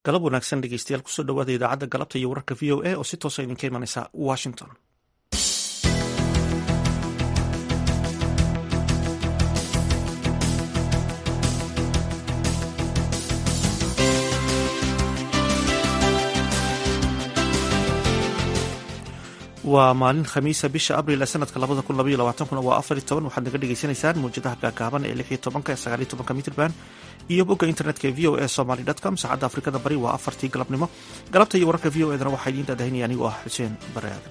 galab wanaagsan dhegeystayaal kusoo dhawaada idaacadda galabta iyo wararka v o a oo si toosa idinka imanaysa washington waa maalin khamiisa bisha abril ee sanadka labada kun labaiyo labaatankuna waa afar iyo toban waxaad naga dhagaysanaysaan mawjadaha gaagaaban ee lix iyo tobanka ee sagaal iyo tobanka mitrban iyo bogga internetka ee v o a somaly com saacadda afrikada bari waa afartii galabnimo galabta iyo wararka v o edana waxaa idiin daadahinaya anigoo ah xuseen bare aadan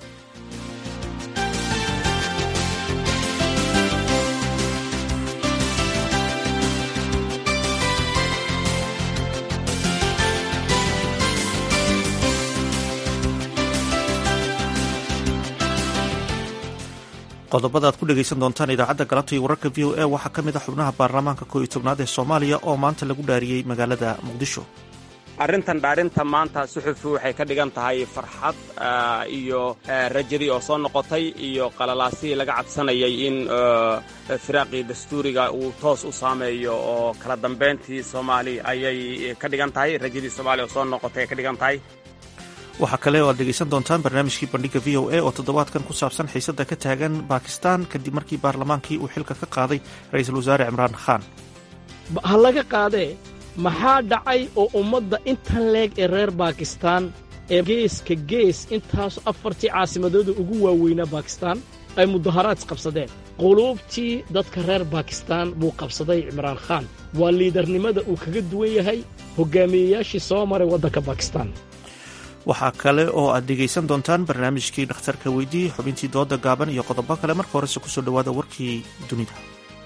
qodobada aad ku dhegaysan doontaan idaacadda galabta iyo wararka v o a waxaa ka mid a xubnaha baarlamaanka koo iyo tobnaad ee soomaaliya oo maanta lagu dhaariyey magaalada muqdisho arrintan dhaarinta maanta suxufi waxay ka dhigan tahay farxad iyo rajadii oo soo noqotay iyo qalalaasihii laga cadsanayay in firaaqii dastuuriga uu toos u saameeyo oo kala dambayntii soomaali ayay ka dhigan tahay rajadii soomaaliya oo soo noqotay ay ka dhigan tahay waxaa kale oo aad dhegaysan doontaan barnaamijkii bandhiga v o a oo toddobaadkan ku saabsan xiisadda ka taagan baakistaan kadib markii baarlamaankii uu xilka ka qaaday ra-iisul wasaare cimraan khaan ha laga qaadee maxaa dhacay oo ummadda intan leeg ee reer baakistaan ee geeska gees intaasu afartii caasimadooda ugu waaweynaa baakistaan ay mudaharaad isqabsadeen quluubtii dadka reer baakistaan buu qabsaday cimraan khaan waa liidarnimada uu kaga duwan yahay hoggaamiyeyaashii soo maray waddanka baakistaan waxaa kale oo aad dhegaysan doontaan barnaamijkii dhakhtarka weydii xubintii dooda gaaban iyo qodobo kale marka horese kusoo dhowaada warkii dunida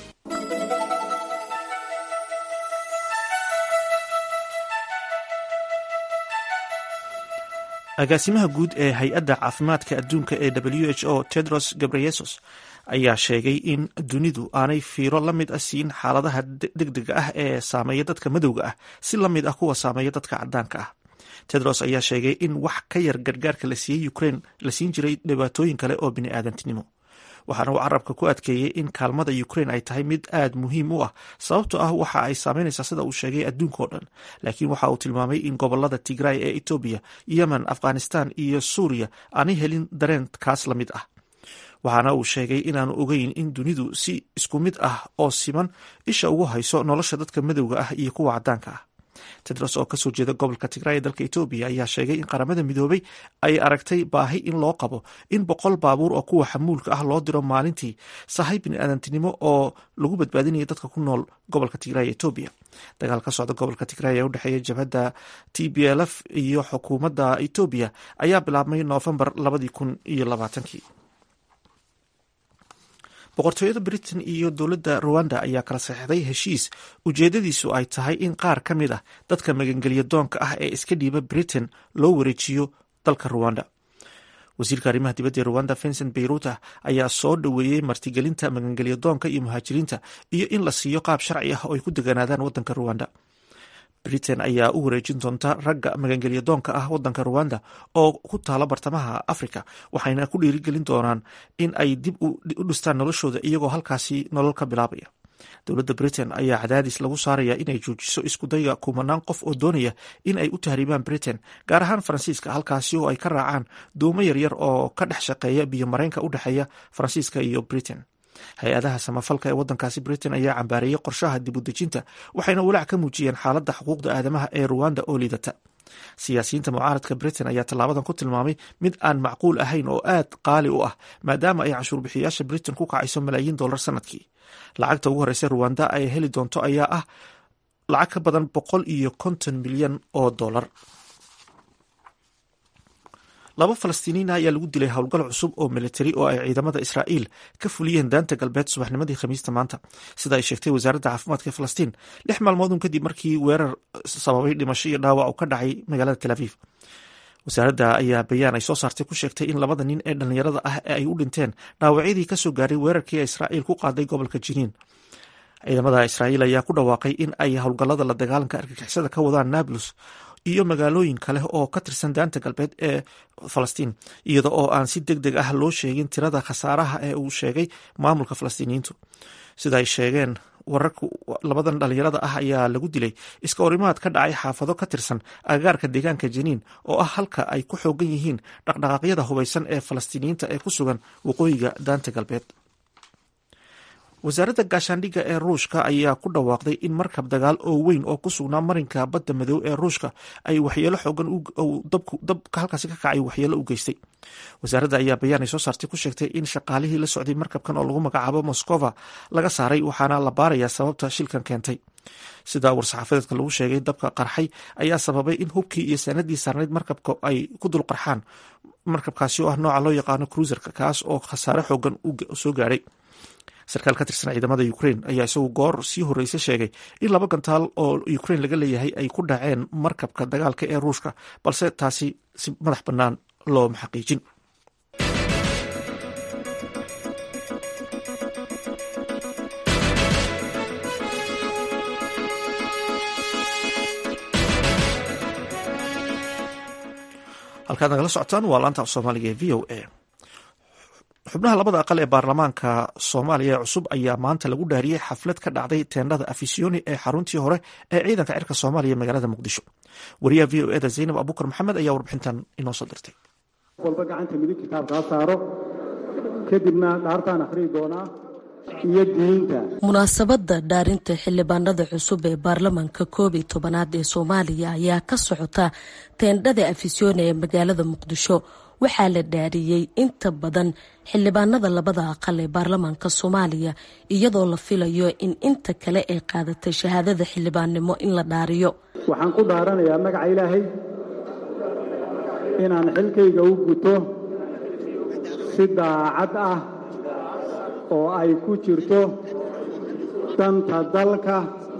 agaasimaha guud ee hay-adda caafimaadka adduunka ee w h o tedros gabreyesus ayaa sheegay in dunidu aanay fiiro la mid ah siin xaaladaha degdega ah ee saameeya dadka madowga ah si la mid ah kuwa saameeya dadka caddaanka ah tedros ayaa sheegay in wax ka yar gargaarka la siiyey ukraine la siin jiray dhibaatooyin kale oo bini'aadantinimo waxaana uu carabka ku adkeeyey in kaalmada ukraine ay tahay mid aad muhiim u ah sababtoo ah waxa ay saameynaysaa sida uu sheegay adduunka oo dhan laakiin waxa uu tilmaamay in gobolada tigray ee etoobiya yemen afghanistan iyo suuriya aanay helin dareen kaas la mid ah waxaana uu sheegay inaanu ogeyn in dunidu si isku mid ah oo siman isha ugu hayso nolosha dadka madowga ah iyo kuwa caddaanka ah tedros oo kasoo jeeda gobolka tigray ee dalka etoobiya ayaa sheegay in qaramada midoobay ay aragtay baahi in loo qabo in boqol baabuur oo kuwa xamuulka ah loo diro maalintii sahay biniaadantinimo oo lagu badbaadinaya dadka ku nool gobolka tigray ee etoobiya dagaal ka socda gobolka tigray ee udhexeeya jabhadda t b l f iyo xukuumadda etoobiya ayaa bilaabmay noofembar labadii kun iyo labaatankii boqortooyada britain iyo dowladda ruwanda ayaa kala saxeixday heshiis ujeedadiisu ay tahay in qaar ka mid ah dadka magangeliya doonka ah ee iska dhiiba britain loo wareejiyo dalka ruwanda wasiirka arrimaha dibadda ee ruwanda vincent beyruta ayaa soo dhoweeyey martigelinta magangelya doonka iyo muhaajiriinta iyo in la siiyo qaab sharci ah oo ay ku deganaadaan waddanka ruwanda britain ayaa u wareejin doonta ragga magangelya doonka ah wadanka ruwanda oo ku taala bartamaha africa waxayna ku dhiirigelin doonaan in ay dib u dhistaan noloshooda iyagoo halkaasi nolol ka bilaabaya dowladda britain ayaa cadaadis lagu saaraya inay joojiso iskudayga kumanaan qof oo doonaya in ay u tahriibaan britain gaar ahaan faransiiska halkaasi oo ay ka raacaan doomo yaryar oo ka dhex shaqeeya biyo mareenka u dhexeeya faransiiska iyo britain hay-adaha samafalka ee waddankaasi britain ayaa cambaareeyey qorshaha dib u dejinta waxayna walaac ka muujiyeen xaaladda xuquuqda aadamaha ee ruwanda oo liidata siyaasiyiinta mucaaradka britain ayaa tallaabadan ku tilmaamay mid aan macquul ahayn oo aad qaali u ah maadaama ay canshuurbixiyaasha britain ku kacayso malaayiin dollar sanadkii lacagta ugu horeysa ruwanda ay heli doonto ayaa ah lacag ka badan boqol iyo konton milyan oo dollar laba falastiiniina ayaa lagu dilay howlgal cusub oo militari oo ay ciidamada israa'iil ka fuliyeen daanta galbeed subaxnimadii khamiista maanta sida ay sheegtay wasaaradda caafimaadka falastiin lix maalmoodun kadib markii weerar sababay dhimasho iyo dhaawac uu ka dhacay magaalada tel aviv wasaaradda ayaa bayaan ay soo saartay ku sheegtay in labada nin ee dhallinyarada ah ee ay u dhinteen dhaawacyadii kasoo gaaray weerarkii israa'iil ku qaaday gobolka jiniin ciidamada israa'iil ayaa ku dhawaaqay in ay howlgallada la dagaalanka argagixisada ka wadaan nablus iyo magaalooyin kale oo ka tirsan daanta galbeed ee falastiin iyada oo aan si deg deg ah loo sheegin tirada khasaaraha ee uu sheegay maamulka falastiiniyiintu sida ay sheegeen wararka labadan dhalinyarada ah ayaa lagu dilay iska horimaad ka dhacay xaafado ka tirsan agagaarka deegaanka jiniin oo ah halka ay ku xoogan yihiin dhaqdhaqaaqyada hubaysan ee falastiiniyiinta ee ku sugan waqooyiga daanta galbeed wasaaradda gaashaandhigga ee ruushka ayaa ku dhawaaqday in markab dagaal oo weyn oo ku sugnaa marinka badda madow ee ruushka ay waxyeelo xoogan dabka halkaasi ka kacay waxyeelo u geystay wasaaradda ayaa bayaan ay soo saartay ku sheegtay in shaqaalihii la socday markabkan oo lagu magacaabo moskova laga saaray waxaana la baarayaa sababta shilkan keentay sida war-saxaafadeedka lagu sheegay dabka qarxay ayaa sababay in hubkii iyo saanadii saarnayd markabka ay ku dul qarxaan markabkaasi oo ah nooca loo yaqaano cruiserka kaas oo khasaare xoogan soo gaadhay sarkaal ka tirsan ciidamada ukrain ayaa isagu goor sii horreysa sheegay in laba gantaal oo ukrain laga leeyahay ay ku dhaceen markabka dagaalka ee ruushka balse taasi si madax bannaan looma xaqiijin halkaad nagala socotaan waa laanta af soomaaliga ee v o a xubnaha labada aqal ee baarlamaanka soomaaliya ee cusub ayaa maanta lagu dhaariyey xaflad ka dhacday teendhada afisiyoni ee xaruntii hore ee ciidanka cirka soomaaliya magaalada muqdisho wariyaha v o eda zaynab abukar maxamed ayaa warbixintan inoo soo dirtay walba gacanta midig kitaabka ha saaro kadibna dhaartaan akhriyi doonaa iyo diinta munaasabadda dhaarinta xildhibaanada cusub ee baarlamaanka koob iyo tobanaad ee soomaaliya ayaa ka socota teendhada afisyooni ee magaalada muqdisho waxaa la dhaariyey inta badan xildhibaanada labada aqal ee baarlamaanka soomaaliya iyadoo la filayo in inta kale ay qaadatay shahaadada xildhibaannimo in la dhaariyo waxaan ku dhaaranayaa magaca ilaahay inaan xilkayga u guto si daacad ah oo ay ku jirto danta dalka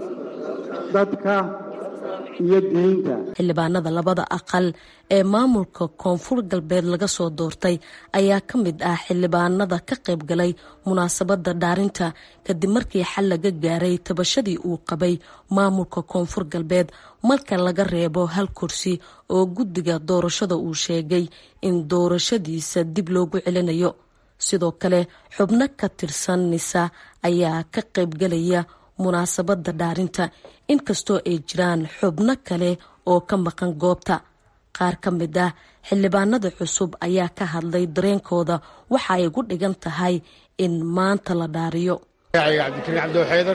dadka iyo diinta xildhibaanada labada aqal ee maamulka koonfur galbeed laga soo doortay ayaa ka mid ah xildhibaanada ka qayb galay munaasabadda dhaarinta kadib markii xal laga gaaray tabashadii uu qabay maamulka koonfur galbeed marka laga reebo hal kursi oo guddiga doorashada uu sheegay in doorashadiisa dib loogu celinayo sidoo kale xubno ka tirsan nisa ayaa ka qaybgalaya munaasabadda dhaarinta inkastoo ay jiraan xubno kale oo ka maqan goobta qaar ka mid ah xildhibaanada cusub ayaa ka hadlay dareenkooda waxa ay ugu dhigan tahay in maanta la dhaariyo magacayga cabdikariin cabdiw xaydar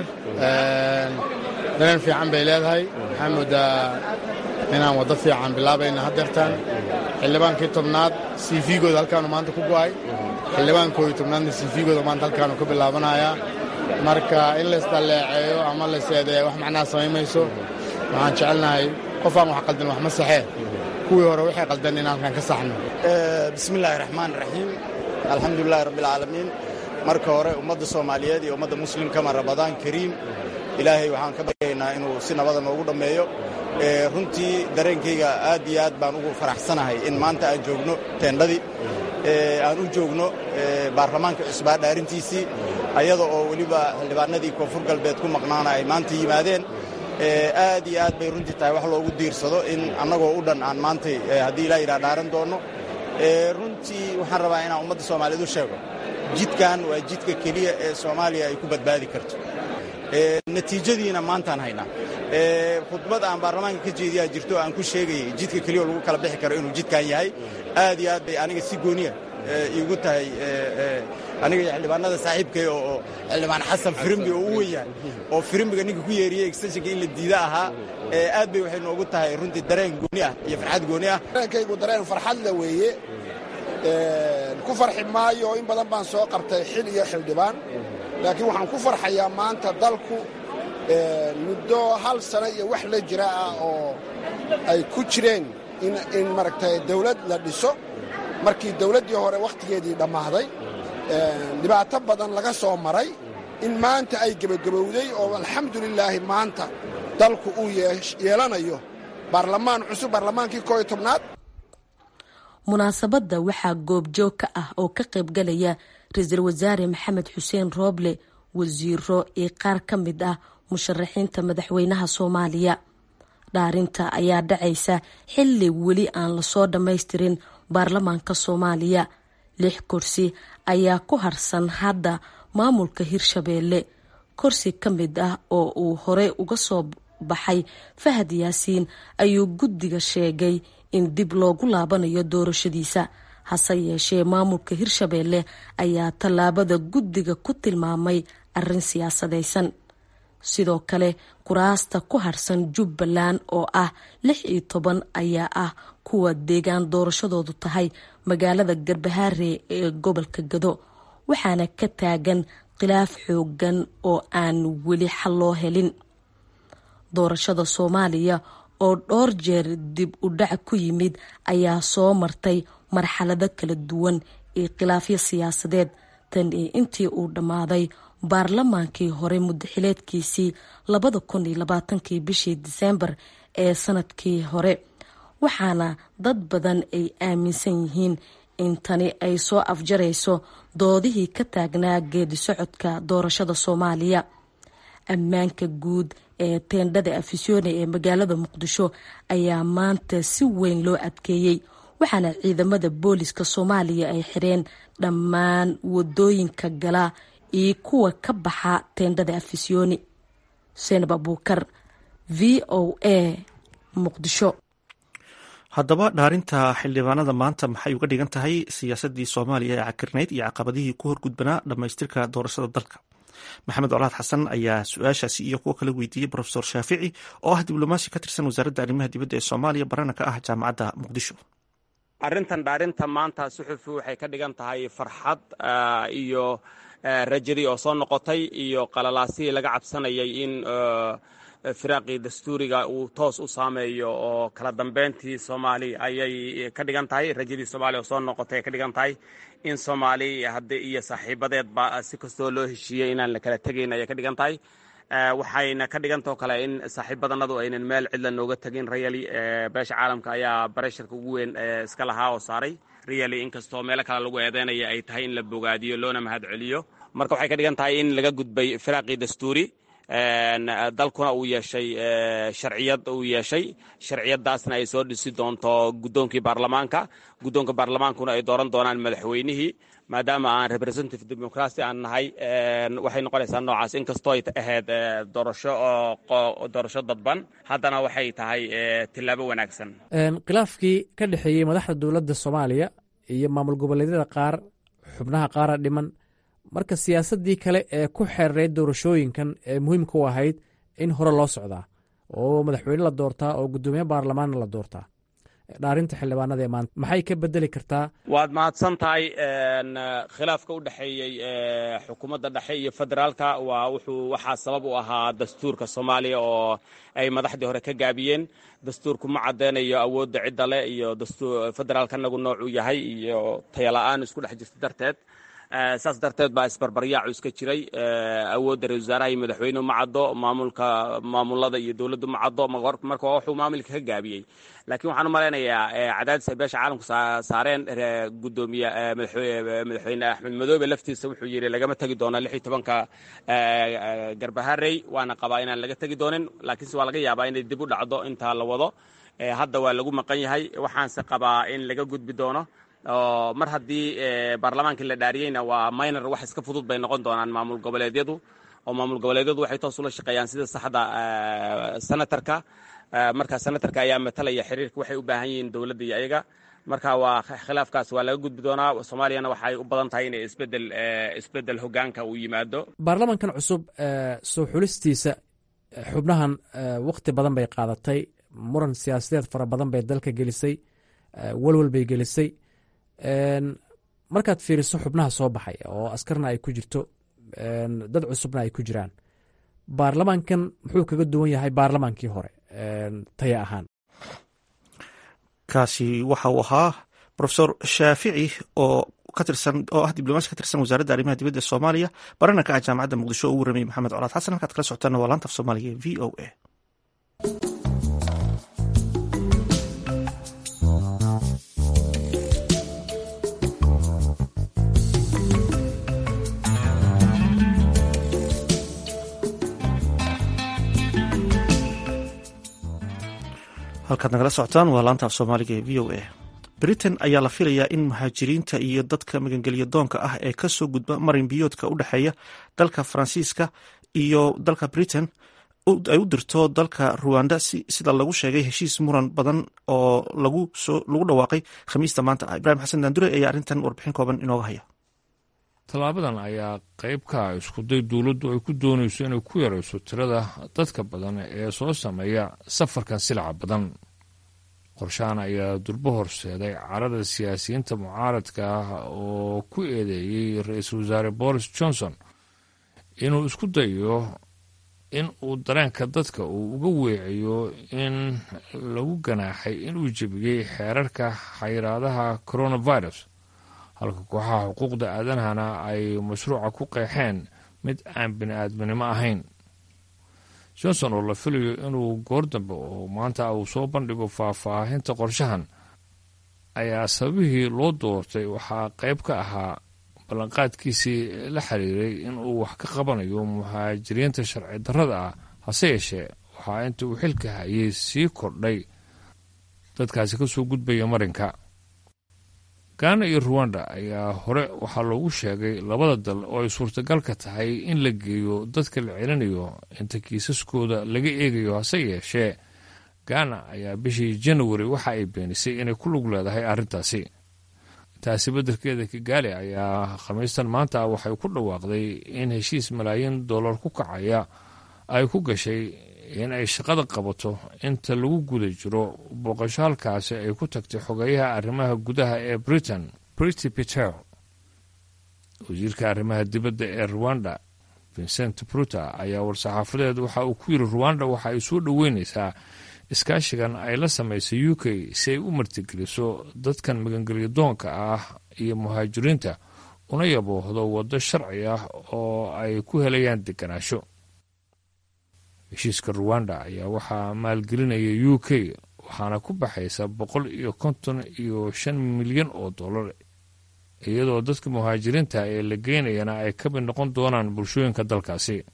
dareen fiican bay leedahay waxaa moodaa inaan waddo fiican bilaabayna haddeertaan xildhibaankii tobnaad cvgooda halkaanu maanta ku go'ay xildhibaankooda tobnaadna cvgooda maanta halkaanu ka bilaabanayaa marka in laysdalleeceeyo ama layseedeeyo wax macnaha samayn mayso waxaan jecelnahay qofaan wax qaldan wax ma saxee kuwii hore waxay qaldan in halkan ka saxno bismillaahi raxmaan raxiim alxamdulilaahi rabbialcaalamiin marka hore ummadda soomaaliyeed iyo ummadda muslimkama rabadaan kariim ilaahay waxaan ka baryaynaa inuu si nabada noogu dhammeeyo runtii dareenkayga aad iyo aad baan ugu faraxsanahay in maanta aan joogno teendhadii aan u joogno baarlamaanka cusbaa dhaarintiisii ayada oo weliba xildhibaanadii koonfur galbeed ku maqnaana ay maanta yimaadeen aad iyo aad bay runtii tahay wax loogu diirsado in annagoo u dhan aan maantay haddii ilaa yidhaha dhaaran doonno runtii waxaan rabaa inaan ummadda soomaaliyeed u sheego jidkan waa jidka keliya ee soomaaliya ay ku badbaadi karto natiijadiina maantaan haynaa khudbad aan baarlamaanka ka jeediyaa jirto aan ku sheegayay jidka keliya lagu kala bixi karo inuu jidkan yahay aad iyo aad bay aniga si gooniya iigu tahay aniga iyo xildhibaanada saaxiibkay oo xildhibaan xasan firimbi oo u weynyahay oo firimbiga ninka ku yeeriyey extensionka in la diida ahaa aad bay waxay noogu tahay runtii dareen gooni ah iyo farxad gooni ah dareenkaygu dareen farxadle weeye ku farxi maayo in badan baan soo qabtay xil iyo xildhibaan laakiin waxaan ku farxayaa maanta dalku muddo hal sano iyo wax la jira ah oo ay ku jireen in maaragtay dawlad la dhiso markii dawladdii hore wakhtigeedii dhammaaday dhibaato badan laga soo maray in maanta ay gebagabowday oo alxamdulilaahi maanta dalku uu yeelanayo baarlamaan cusub baarlamaankii koo iyo tobnaad munaasabadda waxaa goobjoog ka ah oo ka qaybgalaya ra-iisul wasaare maxamed xuseen rooble wasiiro iyo qaar ka mid ah musharaxiinta madaxweynaha soomaaliya dhaarinta ayaa dhacaysa xilli weli aan lasoo dhammaystirin baarlamaanka soomaaliya lix kursi ayaa ku harsan hadda maamulka hirshabeelle korsi ka mid ah oo uu horey uga soo baxay fahad yaasiin ayuu guddiga sheegay in dib loogu laabanayo doorashadiisa hase yeeshee maamulka hirshabeelle ayaa tallaabada guddiga ku tilmaamay arrin siyaasadaysan sidoo kale kuraasta ku harsan jubbaland oo ah lix iyo toban ayaa ah kuwa deegaan doorashadoodu tahay magaalada garbahaare ee gobolka gado waxaana ka taagan khilaaf xoogan oo aan weli xal loo helin doorashada soomaaliya oo dhowr jeer dib u dhac ku yimid ayaa soo martay marxalado kala duwan iyo khilaafyo siyaasadeed tan iyo intii uu dhammaaday baarlamaankii hore muddaxileedkiisii labada kun iyo labaatankii bishii diseembar ee sanadkii hore waxaana dad badan ay aaminsan yihiin in tani ay soo afjarayso doodihii ka taagnaa geedi socodka doorashada soomaaliya ammaanka guud ee teendhada afisyoone ee magaalada muqdisho ayaa maanta si weyn loo adkeeyey waxaana ciidamada booliska soomaaliya ay xireen dhammaan wadooyinka gala iyo kuwa ka baxa teendhada afisyooni xuseen abuukar v o a muqdisho haddaba dhaarinta xildhibaanada maanta maxay uga dhigan tahay siyaasadii soomaaliya ee cakirnayd iyo caqabadihii ku horgudbanaa dhammaystirka doorashada dalka maxamed colaad xasan ayaa su-aashaasi iyo kuwo kala weydiiyey rofesor shaafici oo ah diblomaasi ka tirsan wasaaradda arrimaha dibadda ee soomaaliya barana ka ah jaamacadda muqdisho arrintan dhaarinta maanta suxufi waxay ka dhigan tahay farxad iyo rajadii oo soo noqotay iyo qalalaasihii laga cabsanayay in firaaqii dastuuriga uu toos u saameeyo oo kala dambeyntii soomaali ayay ka dhigan tahay rajadii soomaaliya oo soo noqotay ay ka dhigan tahay in soomaali hadde iyo saaxiibadeedba si kastoo loo heshiiyey inaan la kala tegayn ayay ka dhigan tahay waxayna ka dhigantao kale in saaxiibadanadu aynan meel cidla nooga tegin rayali beesha caalamka ayaa baresharka ugu weyn iska lahaa oo saaray riyali inkastoo meelo kale lagu eedeynaya ay tahay in la bogaadiyo loona mahad celiyo marka waxay ka dhigan tahay in laga gudbay firaaqii dastuuri dalkuna uu yeeshay sharciyad uu yeeshay sharciyadaasna ay soo dhisi doonto guddoonkii baarlamaanka guddoonka baarlamaankuna ay dooran doonaan madaxweynihii maadaama aan representative democracy aan nahay waxay noqonaysaa noocaas inkastoo ay ahayd doorasho doorasho dadban haddana waxay tahay tillaabo wanaagsan khilaafkii ka dhexeeyey madaxda dowladda soomaaliya iyo maamul goboleedyada qaar xubnaha qaara dhiman marka siyaasaddii kale ee ku xeerayd doorashooyinkan ee muhiimka u ahayd in hore loo socdaa oo madaxweyne la doortaa oo guddoomiye baarlamaanna la doortaa dhaarinta xildhibaanada ee maanta maxay ka bedeli kartaa waad mahadsan tahay khilaafka u dhexeeyey xukuumadda dhexe iyo federaalka waa wuxuu waxaa sabab u ahaa dastuurka soomaaliya oo ay madaxdii hore ka gaabiyeen dastuurku ma caddeynayo awoodda cidda leh iyo federaalka nagu noocuu yahay iyo tayala-aan isku dhex jirta darteed saas darteed baa isbarbaryaacu iska jiray awoodda ra-isul wasaaraha iyo madaxweynuhu ma caddo maamulka maamulada iyo dowladdu ma caddo marka wuxuu maamulka ka gaabiyey laakiin waxaan u malaynayaa cadaadis ay beesha caalamku saareen gudoomiye madaxweyne axmed madoobe laftiisa wuxuu yidhi lagama tegi doono lix iyo tobanka garbaharey waana qabaa inaan laga tegi doonin laakiinse waa laga yaabaa inay dib u dhacdo intaa la wado hadda waa lagu maqan yahay waxaanse qabaa in laga gudbi doono mar haddii baarlamaankii la dhaariyeyna waa minor wax iska fudud bay noqon doonaan maamul goboleedyadu oo maamul goboleedyadu waxay toos ula shaqeeyaan sida saxda senatarka marka senatarka ayaa matalaya xiriirka waxay u baahan yihiin dowladda iyo ayaga marka waa khilaafkaas waa laga gudbi doonaa soomaaliyana waxay u badan tahay inay isbedel isbedel hogaanka uu yimaado baarlamankan cusub soo xulistiisa xubnahan wakti badan bay qaadatay muran siyaasadeed fara badan bay dalka gelisay walwal bay gelisay markaad fiiriso xubnaha soo baxay oo askarna ay ku jirto dad cusubna ay ku jiraan baarlamaankan muxuu kaga duwan yahay baarlamaankii hore taya ahaan kaasi waxa uu ahaa rofesor shaafici oo katirsan oo ah diblomaasi ka tirsan wasaaradda arrimaha dibadda ee soomaaliya barana ka ah jaamacadda muqdisho oo u warrameyey maxamed colaad xasan halkaad kala socotaana waa laanta af soomaaliga v o a halkaad nagala socotaan waa laanta af soomaaliga ee v o a britain ayaa la filayaa in muhaajiriinta iyo dadka magangelya doonka ah ee kasoo gudba marin biyoodka u dhexeeya dalka faransiiska iyo dalka britain ay u dirto dalka ruwanda sida lagu sheegay heshiis muran badan oo lagu dhawaaqay khamiista maanta ah ibrahim xasan daandure ayaa arrintan warbixin kooban inooga haya tallaabadan ayaa qayb ka ah iskuday dowladdu ay ku doonayso inay ku yarayso tirada dadka badan ee soo sameeya safarkan silaca badan qorshahan ayaa durbo horseeday carada siyaasiyiinta mucaaradka ah oo ku eedeeyey ra-iisul wasaare boris johnson inuu isku dayo in uu dareenka dadka uu uga weeciyo in lagu ganaaxay inuu jebiyey xeerarka xayiraadaha coronavirus halka kooxaha xuquuqda aadanahana ay mashruuca ku qeexeen mid aan bini-aadminimo ahayn johnson oo la filayo inuu goor dambe oo maanta uu soo bandhigo faahfaahinta qorshahan ayaa sababihii loo doortay waxaa qayb ka ahaa ballanqaadkiisii la xiriiray in uu wax ka qabanayo muhaajiriinta sharci darrada ah hase yeeshee waxaa inta uu xilka hayay sii kordhay dadkaasi ka soo gudbaya marinka gaana iyo ruwanda ayaa hore waxaa loogu sheegay labada dal oo ay suurtagalka tahay in la geeyo dadka la celinayo inta kiisaskooda laga eegayo hase yeeshee gaana ayaa bishii janawari waxa ay beenisay inay ku lug leedahay arrintaasi taasi beddelkeeda kigaali ayaa khamiistan maanta waxay ku dhawaaqday in heshiis malaayiin dollar ku kacaya ay ku gashay in ay shaqada qabato inta lagu guda jiro booqasho halkaasi ay ku tagtay xogeeyaha arrimaha gudaha ee britain brity peter wasiirka arrimaha dibadda ee ruwanda vincent bruta ayaa war-saxaafadeed waxa uu ku yidhi ruwanda waxa ay soo dhoweynaysaa iskaashigan ay la samaysay u k si ay u martigeliso dadkan magangelyo doonka ah iyo muhaajiriinta una yaboohdo waddo sharci ah oo ay ku helayaan deganaansho heshiiska ruwanda ayaa waxaa maalgelinaya u k waxaana ku baxaysa boqol iyo konton iyo shan milyan oo dollar iyadoo dadka muhaajiriinta ee la geynayana ay ka mid noqon doonaan bulshooyinka dalkaasi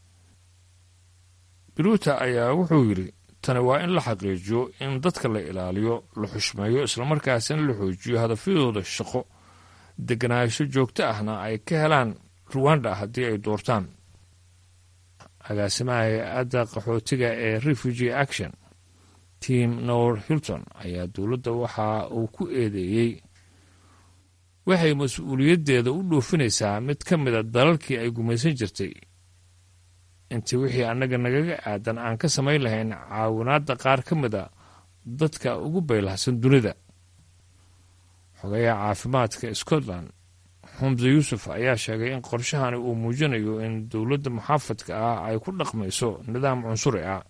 biruuta ayaa wuxuu yidhi tani waa in la xaqiijiyo in dadka la ilaaliyo la xushmeeyo islamarkaasina la xoojiyo hadafyadooda shaqo deganaansho joogto ahna ay ka helaan ruwanda haddii ay doortaan agaasimaha hay-adda qaxootiga ee refugee action tim nor hilton ayaa dowladda waxa uu ku eedeeyey waxay mas-uuliyaddeeda u dhoofinaysaa mid ka mida dalalkii ay gumaysan jirtay intii wixii annaga nagaga aadan aan ka samayn lahayn caawinaadda qaar ka mida dadka ugu baylahsan dunida xogayaha caafimaadka scotland xumse yuusuf ayaa sheegay in qorshahani uu muujinayo in dowladda muxaafadka ah ay ku dhaqmayso nidaam cunsuri ah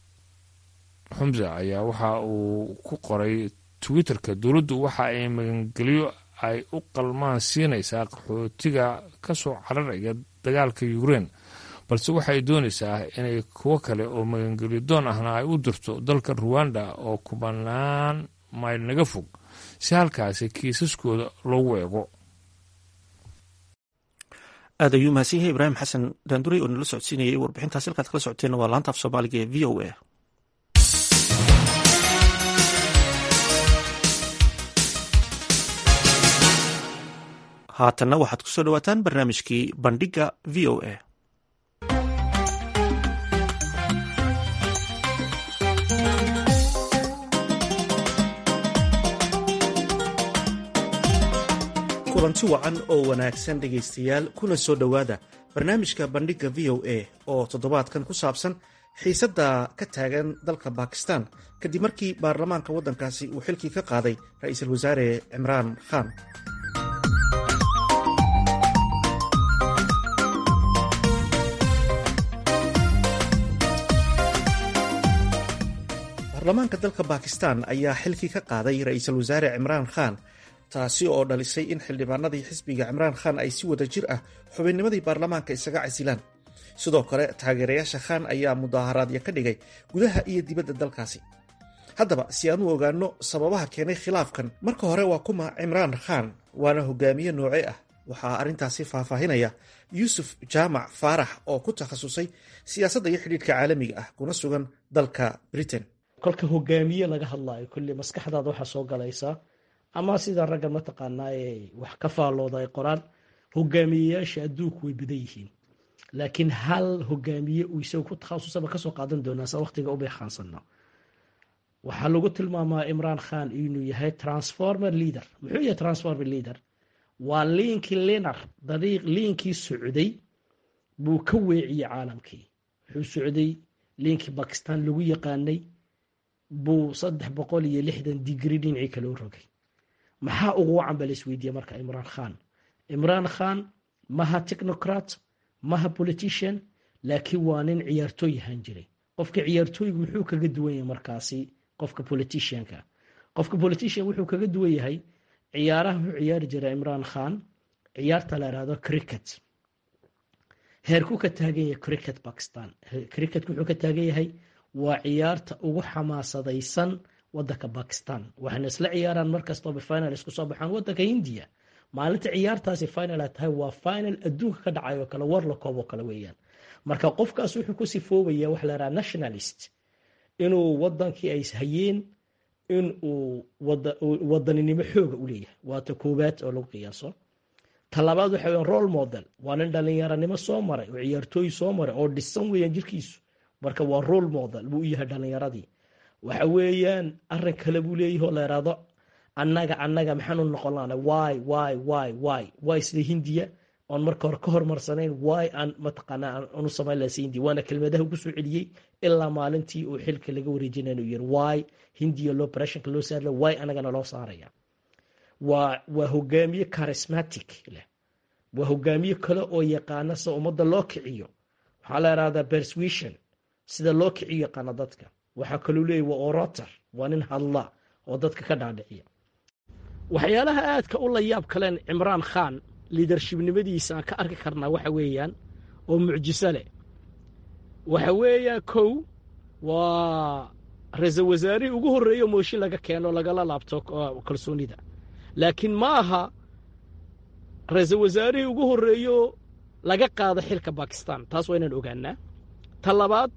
xumse ayaa waxa uu ku qoray twitterka dowladdu waxa ay magangelyo ay u qalmaan siinaysaa qaxootiga ka soo cararaya dagaalka yukrain balse waxay doonaysaa inay kuwo kale oo magangelyo doon ahna ay u dirto dalka ruwanda oo kubanaan mayl naga fog si halkaasi kiisaskooda loogu eego aad ayuu mahadsan yahay ibraahim xasan daanduray oo nala socodsiinayay warbixintaas halkaad kala socoteenna waa laanta af soomaaliga ee v o a haatanna waxaad ku soo dhawaataan barnaamijkii bandhigga v o a kulanti wacan oo wanaagsan dhegaystayaal kuna soo dhowaada barnaamijka bandhigga v o a oo toddobaadkan ku saabsan xiisadda ka taagan dalka bakistan kadib markii baarlamaanka waddankaasi uu xilkii ka qaaday ra-iisul wasaare cimraan khan baarlamaanka dalka bakistan ayaa xilkii ka qaaday ra-iisul wasaare cimraan khan taasi oo dhalisay in xildhibaanadii xisbiga cimraan khan ay si wada jir ah xubinnimadii baarlamaanka isaga casilaan sidoo kale taageerayaasha khan ayaa mudaaharaadyo ka dhigay gudaha iyo dibadda dalkaasi haddaba si aan u ogaanno sababaha keenay khilaafkan marka hore waa kuma cimraan khan waana hogaamiye nooce ah waxaa arrintaasi faahfaahinaya yuusuf jaamac faarax oo ku takhasusay siyaasadda iyo xidhiidhka caalamiga ah kuna sugan dalka britain kolka hogaamiye laga hadlaayo kulli maskaxdaada waxaa soo galaysaa ama sida ragga mataqaanaa ee wax ka faallooda ay qoraan hogaamiyeyaasha adduunku way badan yihiin laakiin hal hogaamiye uu isaga ku takhasusaba kasoo qaadan doonaa sa waqtiga ubay khaansano waxaa lagu tilmaamaa imraan khan inuu yahay transformer leader muxuu yahay transformer leader waa liinkii linar dariiq liinkii socday buu ka weeciyey caalamkii wuxuu socday liinkii bakistan lagu yaqaanay buu saddex boqol iyo lixdan digri dhinacii kale u rogay maxaa ugu wacan ba la isweydiiye marka imraan khan imraan khan maha technocrat maha politician laakiin waa nin ciyaartooy ahaan jiray qofka ciyaartooygu muxuu kaga duwan yahay markaasi qofka politicianka qofka politician wuxuu kaga duwan yahay ciyaaraha wuxuu ciyaari jiray imraan khan ciyaarta la ihahdo cricket heerku ka taagan yahay cricket bakistan cricketku wuxuu ka taagan yahay waa ciyaarta ugu xamaasadaysan wadanka bakistan waxayna isla ciyaaraan markastooba final isku soo baxaan wadanka hindiya maalinta ciyaartaasi final ay tahay waa final adduunka ka dhacay oo kale war la koob oo kale weeyaan marka qofkaas wuxuu ku sifoobaya waxa la yidhaha nationalist inuu wadankii ay hayeen in uu wadaninimo xooga u leeyahay waata koowaad oo lagu qiyaaso talabaad waxa weyan role model waa nin dhalinyaranimo soo maray oo ciyaartooy soo maray oo dhisan weeyaan jirkiisu marka waa role model buu u yahay dhalinyaradii waxa weeyaan arin kale buu leeyahay oo la yidhaahdo annaga annaga maxaanu noqon laana wy wy wy wy wy sida hindiya oon marka hore ka hormarsanayn wy aan mataqaanaa aanu samayn laha si hindiya waana kelmadaha ugu soo celiyey ilaa maalintii uu xilka laga wareejinay inuu yiri wy hindiya loo operationka loo saarla wy annagana loo saaraya waa waa hogaamiye charismatic leh waa hogaamiye kale oo yaqaana sida ummadda loo kiciyo waxaa la yidhahdaa persuasion sida loo kiciyo yaqaana dadka waxaa kaloo leeyahy waa orator waa nin hadla oo dadka ka dhaadhiciya waxyaalaha aadka u la yaab kaleen cimraan khan liidarshibnimadiisa aan ka arki karnaa waxa weeyaan oo mucjiso leh waxa weeyaan kow waa ra-iisal wasaarihii ugu horreeyo mooshin laga keeno lagala laabto kalsoonida laakiin ma aha ra-iisal wasaarihii ugu horreeyo laga qaado xilka bakistan taas waa inaan ogaanaa ta labaad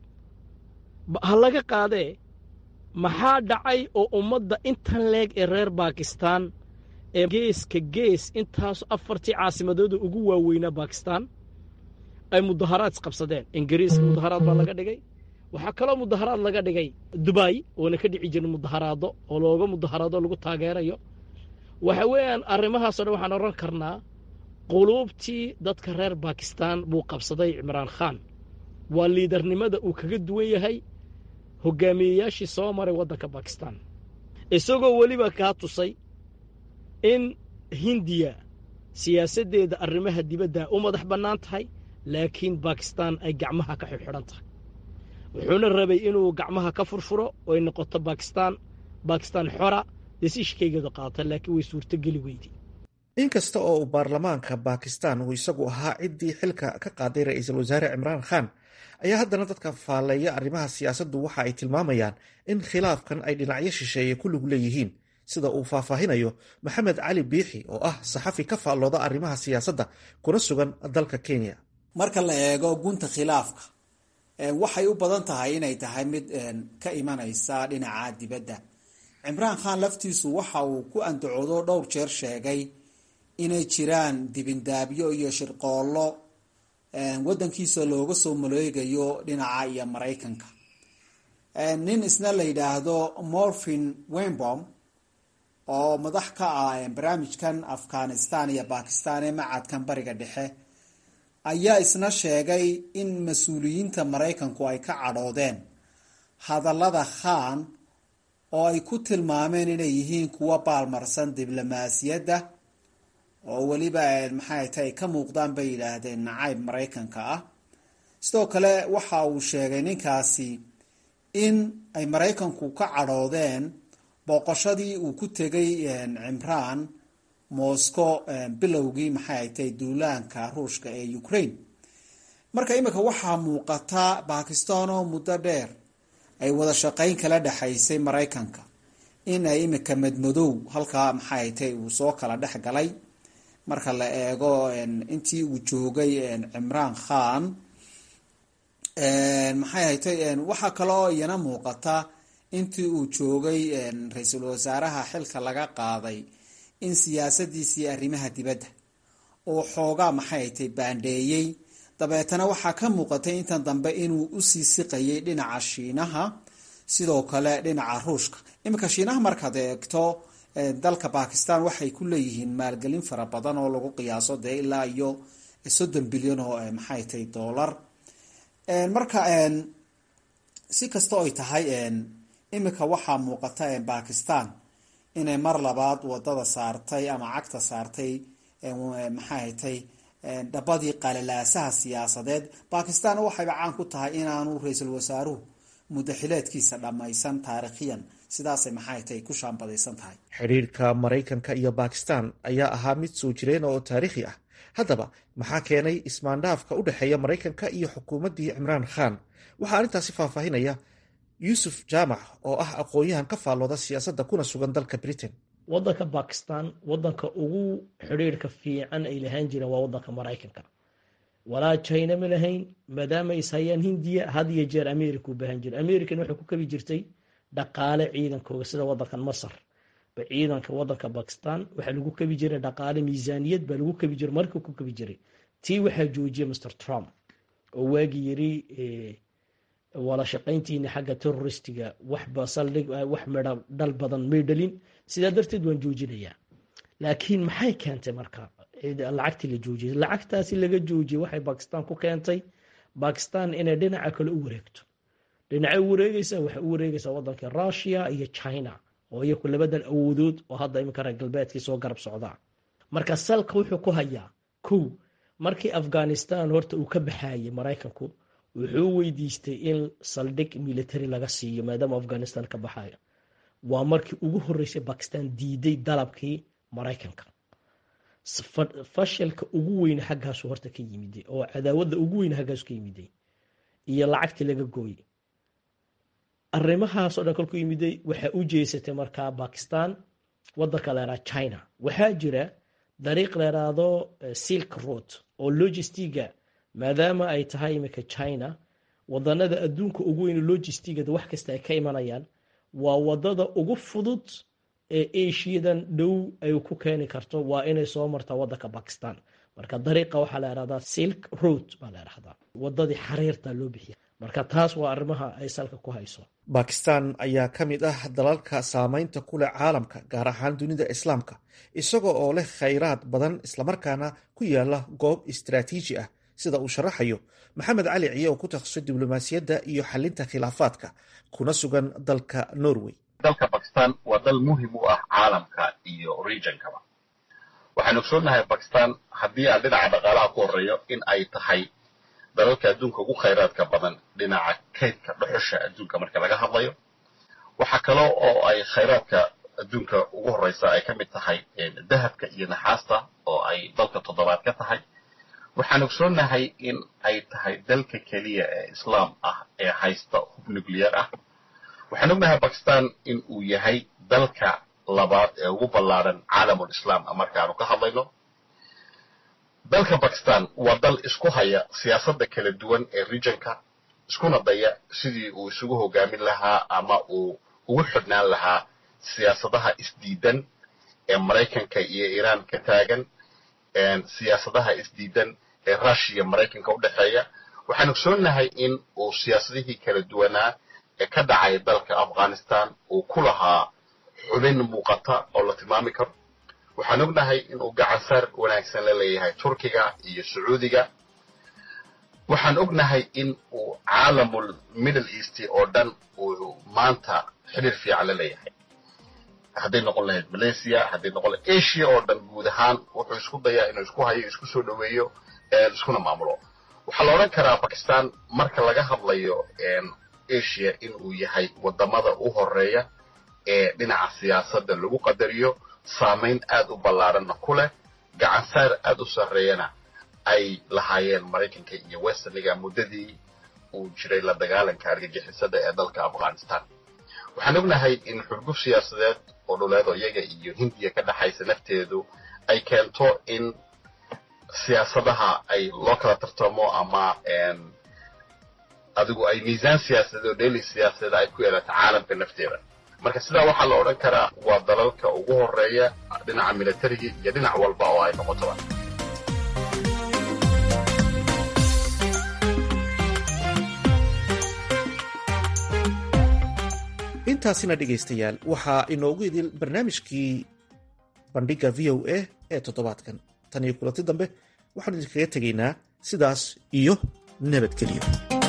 ha laga qaadee maxaa dhacay oo ummadda intan leeg ee reer bakistan ee geeska gees intaas afartii caasimadooda ugu waaweynaa bakistan ay mudaharaad isqabsadeen ingiriiska mudaharaad baa laga dhigay waxaa kaloo mudaharaad laga dhigay dubai oona ka dhici jirin mudaharaado oo looga mudaharaado lagu taageerayo waxa weeyaan arrimahaasoo dhan waxaan odhan karnaa quluubtii dadka reer bakistan buu qabsaday cimraan khan waa liidarnimada uu kaga duwan yahay hogaamiyeyaashii soo maray waddanka bakistan isagoo weliba kaa tusay in hindiya siyaasaddeeda arrimaha dibadda u madax bannaan tahay laakiin bakistan ay gacmaha ka xidxidhan tahay wuxuuna rabay inuu gacmaha ka furfuro oy noqoto bakistan bakistan xora desiishkaygeedu qaata laakiin way suurtogeli weydii inkasta oo uu baarlamaanka bakistan uu isagu ahaa ciddii xilka ka qaaday ra-iisul wasaare cimraan khan ayaa haddana dadka faalleeya arrimaha siyaasaddu waxa ay tilmaamayaan in khilaafkan ay dhinacyo shisheeye ku lug leeyihiin sida uu faahfaahinayo maxamed cali biixi oo ah saxafi ka faallooda arrimaha siyaasadda kuna sugan dalka kenya marka la eego gunta khilaafka waxay u badan tahay inay tahay mid ka imanaysa dhinaca dibadda cimraan khan laftiisu waxa uu ku andacoodo dhowr jeer sheegay inay jiraan dibindaabyo iyo shirqoollo waddankiisa looga soo maleegayo dhinaca iyo maraykanka nin isna la yidhaahdo morphin wembom oo madax ka ah barnaamijkan afghanistan iyo bakistan ee macadkan bariga dhexe ayaa isna sheegay in mas-uuliyiinta maraykanku ay ka cadhoodeen hadallada khan oo ay ku tilmaameen inay yihiin kuwa baalmarsan diblomaasiyadda oo weliba maxay tahay ka muuqdaan bay yidhaahdeen nacayb maraykanka ah sidoo kale waxa uu sheegay ninkaasi in ay maraykanku ka cadhoodeen booqashadii uu ku tegay cimraan moscow bilowgii maxay tahay duulaanka ruushka ee ukraine marka imika waxaa muuqata bakistan oo muddo dheer ay wada shaqayn kala dhexaysay maraykanka in ay imika madmadow halkaa maxay tahay uu soo kala dhex galay marka la eego intii uu joogay cimraan khan maxay haytay waxaa kaloo iyana muuqata intii uu joogay ra-iisul wasaaraha xilka laga qaaday in siyaasadiisii arrimaha dibadda uu xoogaa maxay haytay baandheeyey dabeetana waxaa ka muuqatay intan dambe inuu usii siqayay dhinaca shiinaha sidoo kale dhinaca ruushka iminka shiinaha markaad eegto dalka bakistan waxay ku leeyihiin maalgelin fara badan oo lagu qiyaaso dee ilaa iyo soddon bilyan oo maxay tahay dollar marka si kasta oy tahay iminka waxaa muuqata bakistan inay mar labaad wadada saartay ama cagta saartay maxay tay dhabadii qalalaasaha siyaasadeed bakistan waxayba caan ku tahay inaanu ra-iisul wasaaruhu mudaxileedkiisa dhammaysan taariikhiyan sidaasay maxay tahay ku shaambadaysan tahay xidhiirka maraykanka iyo bakistan ayaa ahaa mid soo jireen oo taariikhi ah haddaba maxaa keenay ismaandhaafka u dhexeeya maraykanka iyo xukuumaddii cimraan khan waxaa arrintaasi faahfaahinaya yuusuf jaamac oo ah aqoon-yahan ka faallooda siyaasadda kuna sugan dalka britain waddanka bakistan waddanka ugu xidhiirka fiican ay lahaan jireen waa waddanka maraykanka walaa china ma lahayn maadaama is hayaan hindiya had iyo jeer america u baahan jira american waxay ku kabi jirtay dhaqaale ciidankooga sida waddankan masar ba ciidanka waddanka bakistan waxaa lagu kabi jiray dhaqaale miisaaniyad baa lagu kabi jiray markii ku kabi jiray tii waxaa joojiyay mr trump oo waagii yiri wala shaqayntiina xagga terroristiga waxba saldhig wax midha dhal badan may dhalin sidaa darteed waan joojinayaa laakiin maxay keentay marka lacagtii la joojiyay lacagtaasi laga joojiyay waxay bakistan ku keentay bakistan inay dhinaca kale u wareegto dhinacay u wareegeysa waxay u wareegeysaa waddanka russia iyo china oo iyaku labadan awoodood oo hadda iminka reer galbeedkii soo garab socdaa marka salka wuxuu ku hayaa kow markii afghanistan horta uu ka baxayay maraykanku wuxuu weydiistay in saldhig military laga siiyo maadaama afghanistan ka baxayo waa markii ugu horeysay bakistan diiday dalabkii maraykanka fashilka ugu weyne xaggaasu horta ka yimiday oo cadaawadda ugu weyne xaggaasu ka yimiday iyo lacagtii laga gooyey arrimahaasoo dhan kolku yimiday waxaa u jeesatay markaa bakistan waddanka leeraa china waxaa jira dariiq leeraado silk road oo logistiga maadaama ay tahay iminka china wadanada adduunka ugu weyn logistigada wax kasta ay ka imanayaan waa wadada ugu fudud ee asiadan dhow ay ku keeni karto waa inay soo martaa wadanka bakistan marka dariiqa waxaa la ihahdaa silk road baa la ihahdaa wadadii xariirta loo bixiya marka taas waa arrimaha ay salka ku hayso bakistan ayaa ka mid ah dalalka saameynta ku leh caalamka gaar ahaan dunida islaamka isagoo oo leh khayraad badan islamarkaana ku yaala goob istaraatiiji ah sida uu sharaxayo maxamed cali ciye oo ku takhasusay diblomaasiyadda iyo xalinta khilaafaadka kuna sugan dalka norway dalka bakistan waa dal muhim u ah caalamka iyo regionkaba waxaynu ogsoonnahay bakistan haddii aan dhinaca dhaqaalaha ku horreeyo in ay tahay dalalka adduunka ugu khayraadka badan dhinaca kaydka dhuxusha adduunka marka laga hadlayo waxaa kale oo ay khayraadka adduunka ugu horreysa ay ka mid tahay dahabka iyo naxaasta oo ay dalka toddobaad ka tahay waxaan ogsoonnahay in ay tahay dalka keliya ee islaam ah ee haysta hub nuclear ah waxaan ognahay bakistan in uu yahay dalka labaad ee ugu ballaaran caalamul islaam markaanu ka hadlayno dalka bakistan waa dal isku haya siyaasadda kala duwan ee regionka iskuna daya sidii uu isugu hogaamin lahaa ama uu ugu xidhnaan lahaa siyaasadaha isdiidan ee maraykanka iyo iiraan ka taagan siyaasadaha isdiidan ee rushiya maraykanka u dhexeeya waxaan ogsoonnahay in uu siyaasadihii kala duwanaa ee ka dhacay dalka afghanistan uu ku lahaa xubin muuqata oo la tilmaami karo waxaan ognahay inuu gacansaar wanaagsan la leeyahay turkiga iyo sacuudiga waxaan ognahay in uu caalamul middle east oo dhan uu maanta xidhiir fiican la leeyahay hadday noqon lahayd malaysia hadday noqon lahayd asia oo dhan guud ahaan wuxuu isku dayaa inuu isku hayo isku soo dhoweeyo iskuna maamulo waxaa la odhan karaa bakistan marka laga hadlayo asia in uu yahay wadamada u horeeya ee dhinaca siyaasadda lagu qadariyo saamayn aad u ballaaranna ku leh gacansaar aad u sarreeyana ay lahaayeen maraykanka iyo westerniga muddadii uu jiray la dagaalanka argagixisada ee dalka afghanistan waxaan ognahay in xurguf siyaasadeed oo dhuleedo iyaga iyo hindiya ka dhexaysa nafteedu ay keento in siyaasadaha ay loo kala tartamo ama adigu ay miisaan siyaasadeed oo dheeli siyaasadeed ay ku yeelato caalamka nafteeda marka sidaa waxaa la odhan karaa waa dalalka ugu horeeya dhinaca militariga iyo dhinac walba oo ay noqotoba intaasina dhegaystayaal waxaa inoogu idil barnaamijkii bandhigga v o a ee toddobaadkan tan iyo kulanti dambe waxaanu idinkaga tegaynaa sidaas iyo nabadgelyo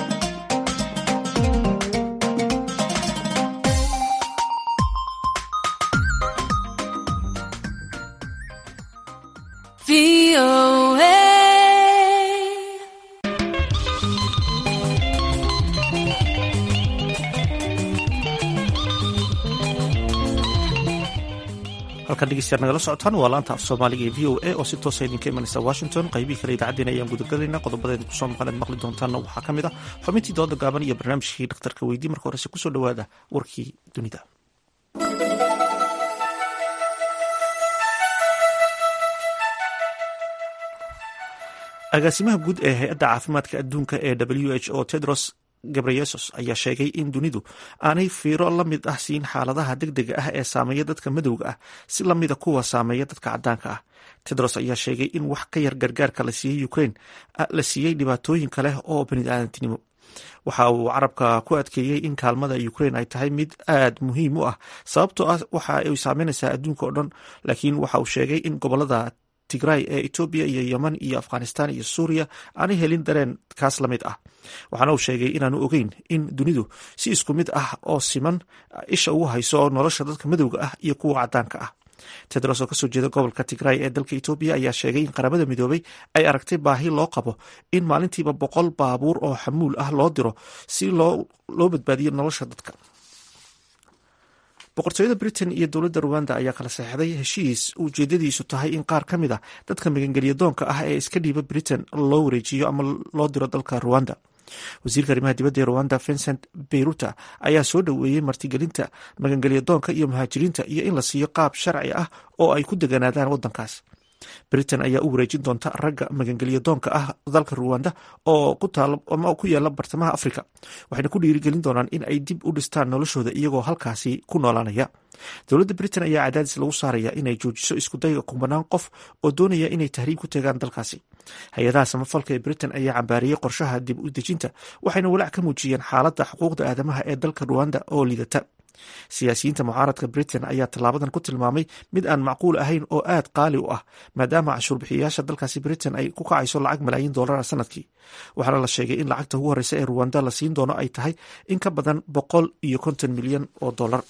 halkan dhegeystayaal nagala socotaan waa laanta af soomaaliga ee v o a oo si toosa idinka imanaysa washington qaybihii kale idaacaddeen ayaan gudagalaynaa qodobadeeda kusoo maqan aad maqli doontaanna waxaa ka mid ah xubintii dooda gaaban iyo barnaamijkii dhakhtarka weydii marka horese kusoo dhowaada warkii dunida agaasimaha guud ee hay-adda caafimaadka adduunka ee w h o tedros gabreyesus ayaa sheegay in dunidu aanay fiiro la mid ah siin xaaladaha degdega ah ee saameeya dadka madowga ah si la mida kuwa saameeya dadka cadaanka ah tedros ayaa sheegay in wax ka yar gargaarka la siiyey ukraine la siiyey dhibaatooyin kale oo baniaadantinimo waxa uu carabka ku adkeeyey in kaalmada ukraine ay tahay mid aad muhiim u ah sababtoo ah waxa ay saameynaysaa adduunka oo dhan laakiin waxa uu sheegay in gobolada tigray ee etoobiya iyo yemen iyo afghanistan iyo suuriya aanay helin dareen kaas la mid ah waxaana uu sheegay inaanu ogeyn in dunidu si isku mid ah oo siman isha ugu hayso nolosha dadka madowga ah iyo kuwa cadaanka ah tedros oo kasoo jeeda gobolka tigray ee dalka etoobiya ayaa sheegay in qaramada midoobay ay aragtay baahi loo qabo in maalintiiba boqol baabuur oo xamuul ah loo diro si loo badbaadiyo nolosha dadka boqortooyada britain iyo dowladda ruwanda ayaa kala saxeixday heshiis ujeedadiisu tahay in qaar ka mid a dadka magangelya doonka ah ee iska dhiiba britain loo wareejiyo ama loo diro dalka ruwanda wasiirka arrimaha dibadda ee ruwanda vincent beyruta ayaa soo dhoweeyey martigelinta magangelya doonka iyo muhaajiriinta iyo in la siiyo qaab sharci ah oo ay ku deganaadaan waddankaas britain ayaa u wareejin doonta ragga magangelya doonka ah dalka ruwanda oo ku yaala bartamaha africa waxayna ku dhiirigelin doonaan in ay dib u dhistaan noloshooda iyagoo halkaasi ku noolaanaya dowladda britain ayaa cadaadis lagu saaraya inay joojiso iskudayga kubanaan qof oo doonaya inay tahriib ku tegaan dalkaasi hay-adaha samafalka ee britain ayaa cambaariyey qorshaha dib u dejinta waxayna walaac ka muujiyeen xaaladda xuquuqda aadamaha ee dalka ruwanda oo liidata siyaasiyiinta mucaaradka britain ayaa tallaabadan ku tilmaamay mid aan macquul ahayn oo aad qaali u ah maadaama cashuurbixiyayaasha dalkaasi britain ay ku kacayso lacag malaayiin doolara sanadkii waxaana la sheegay in lacagta ugu horreysa ee ruwanda la siin doono ay tahay in ka badan boqol iyo konton milyan oo dollar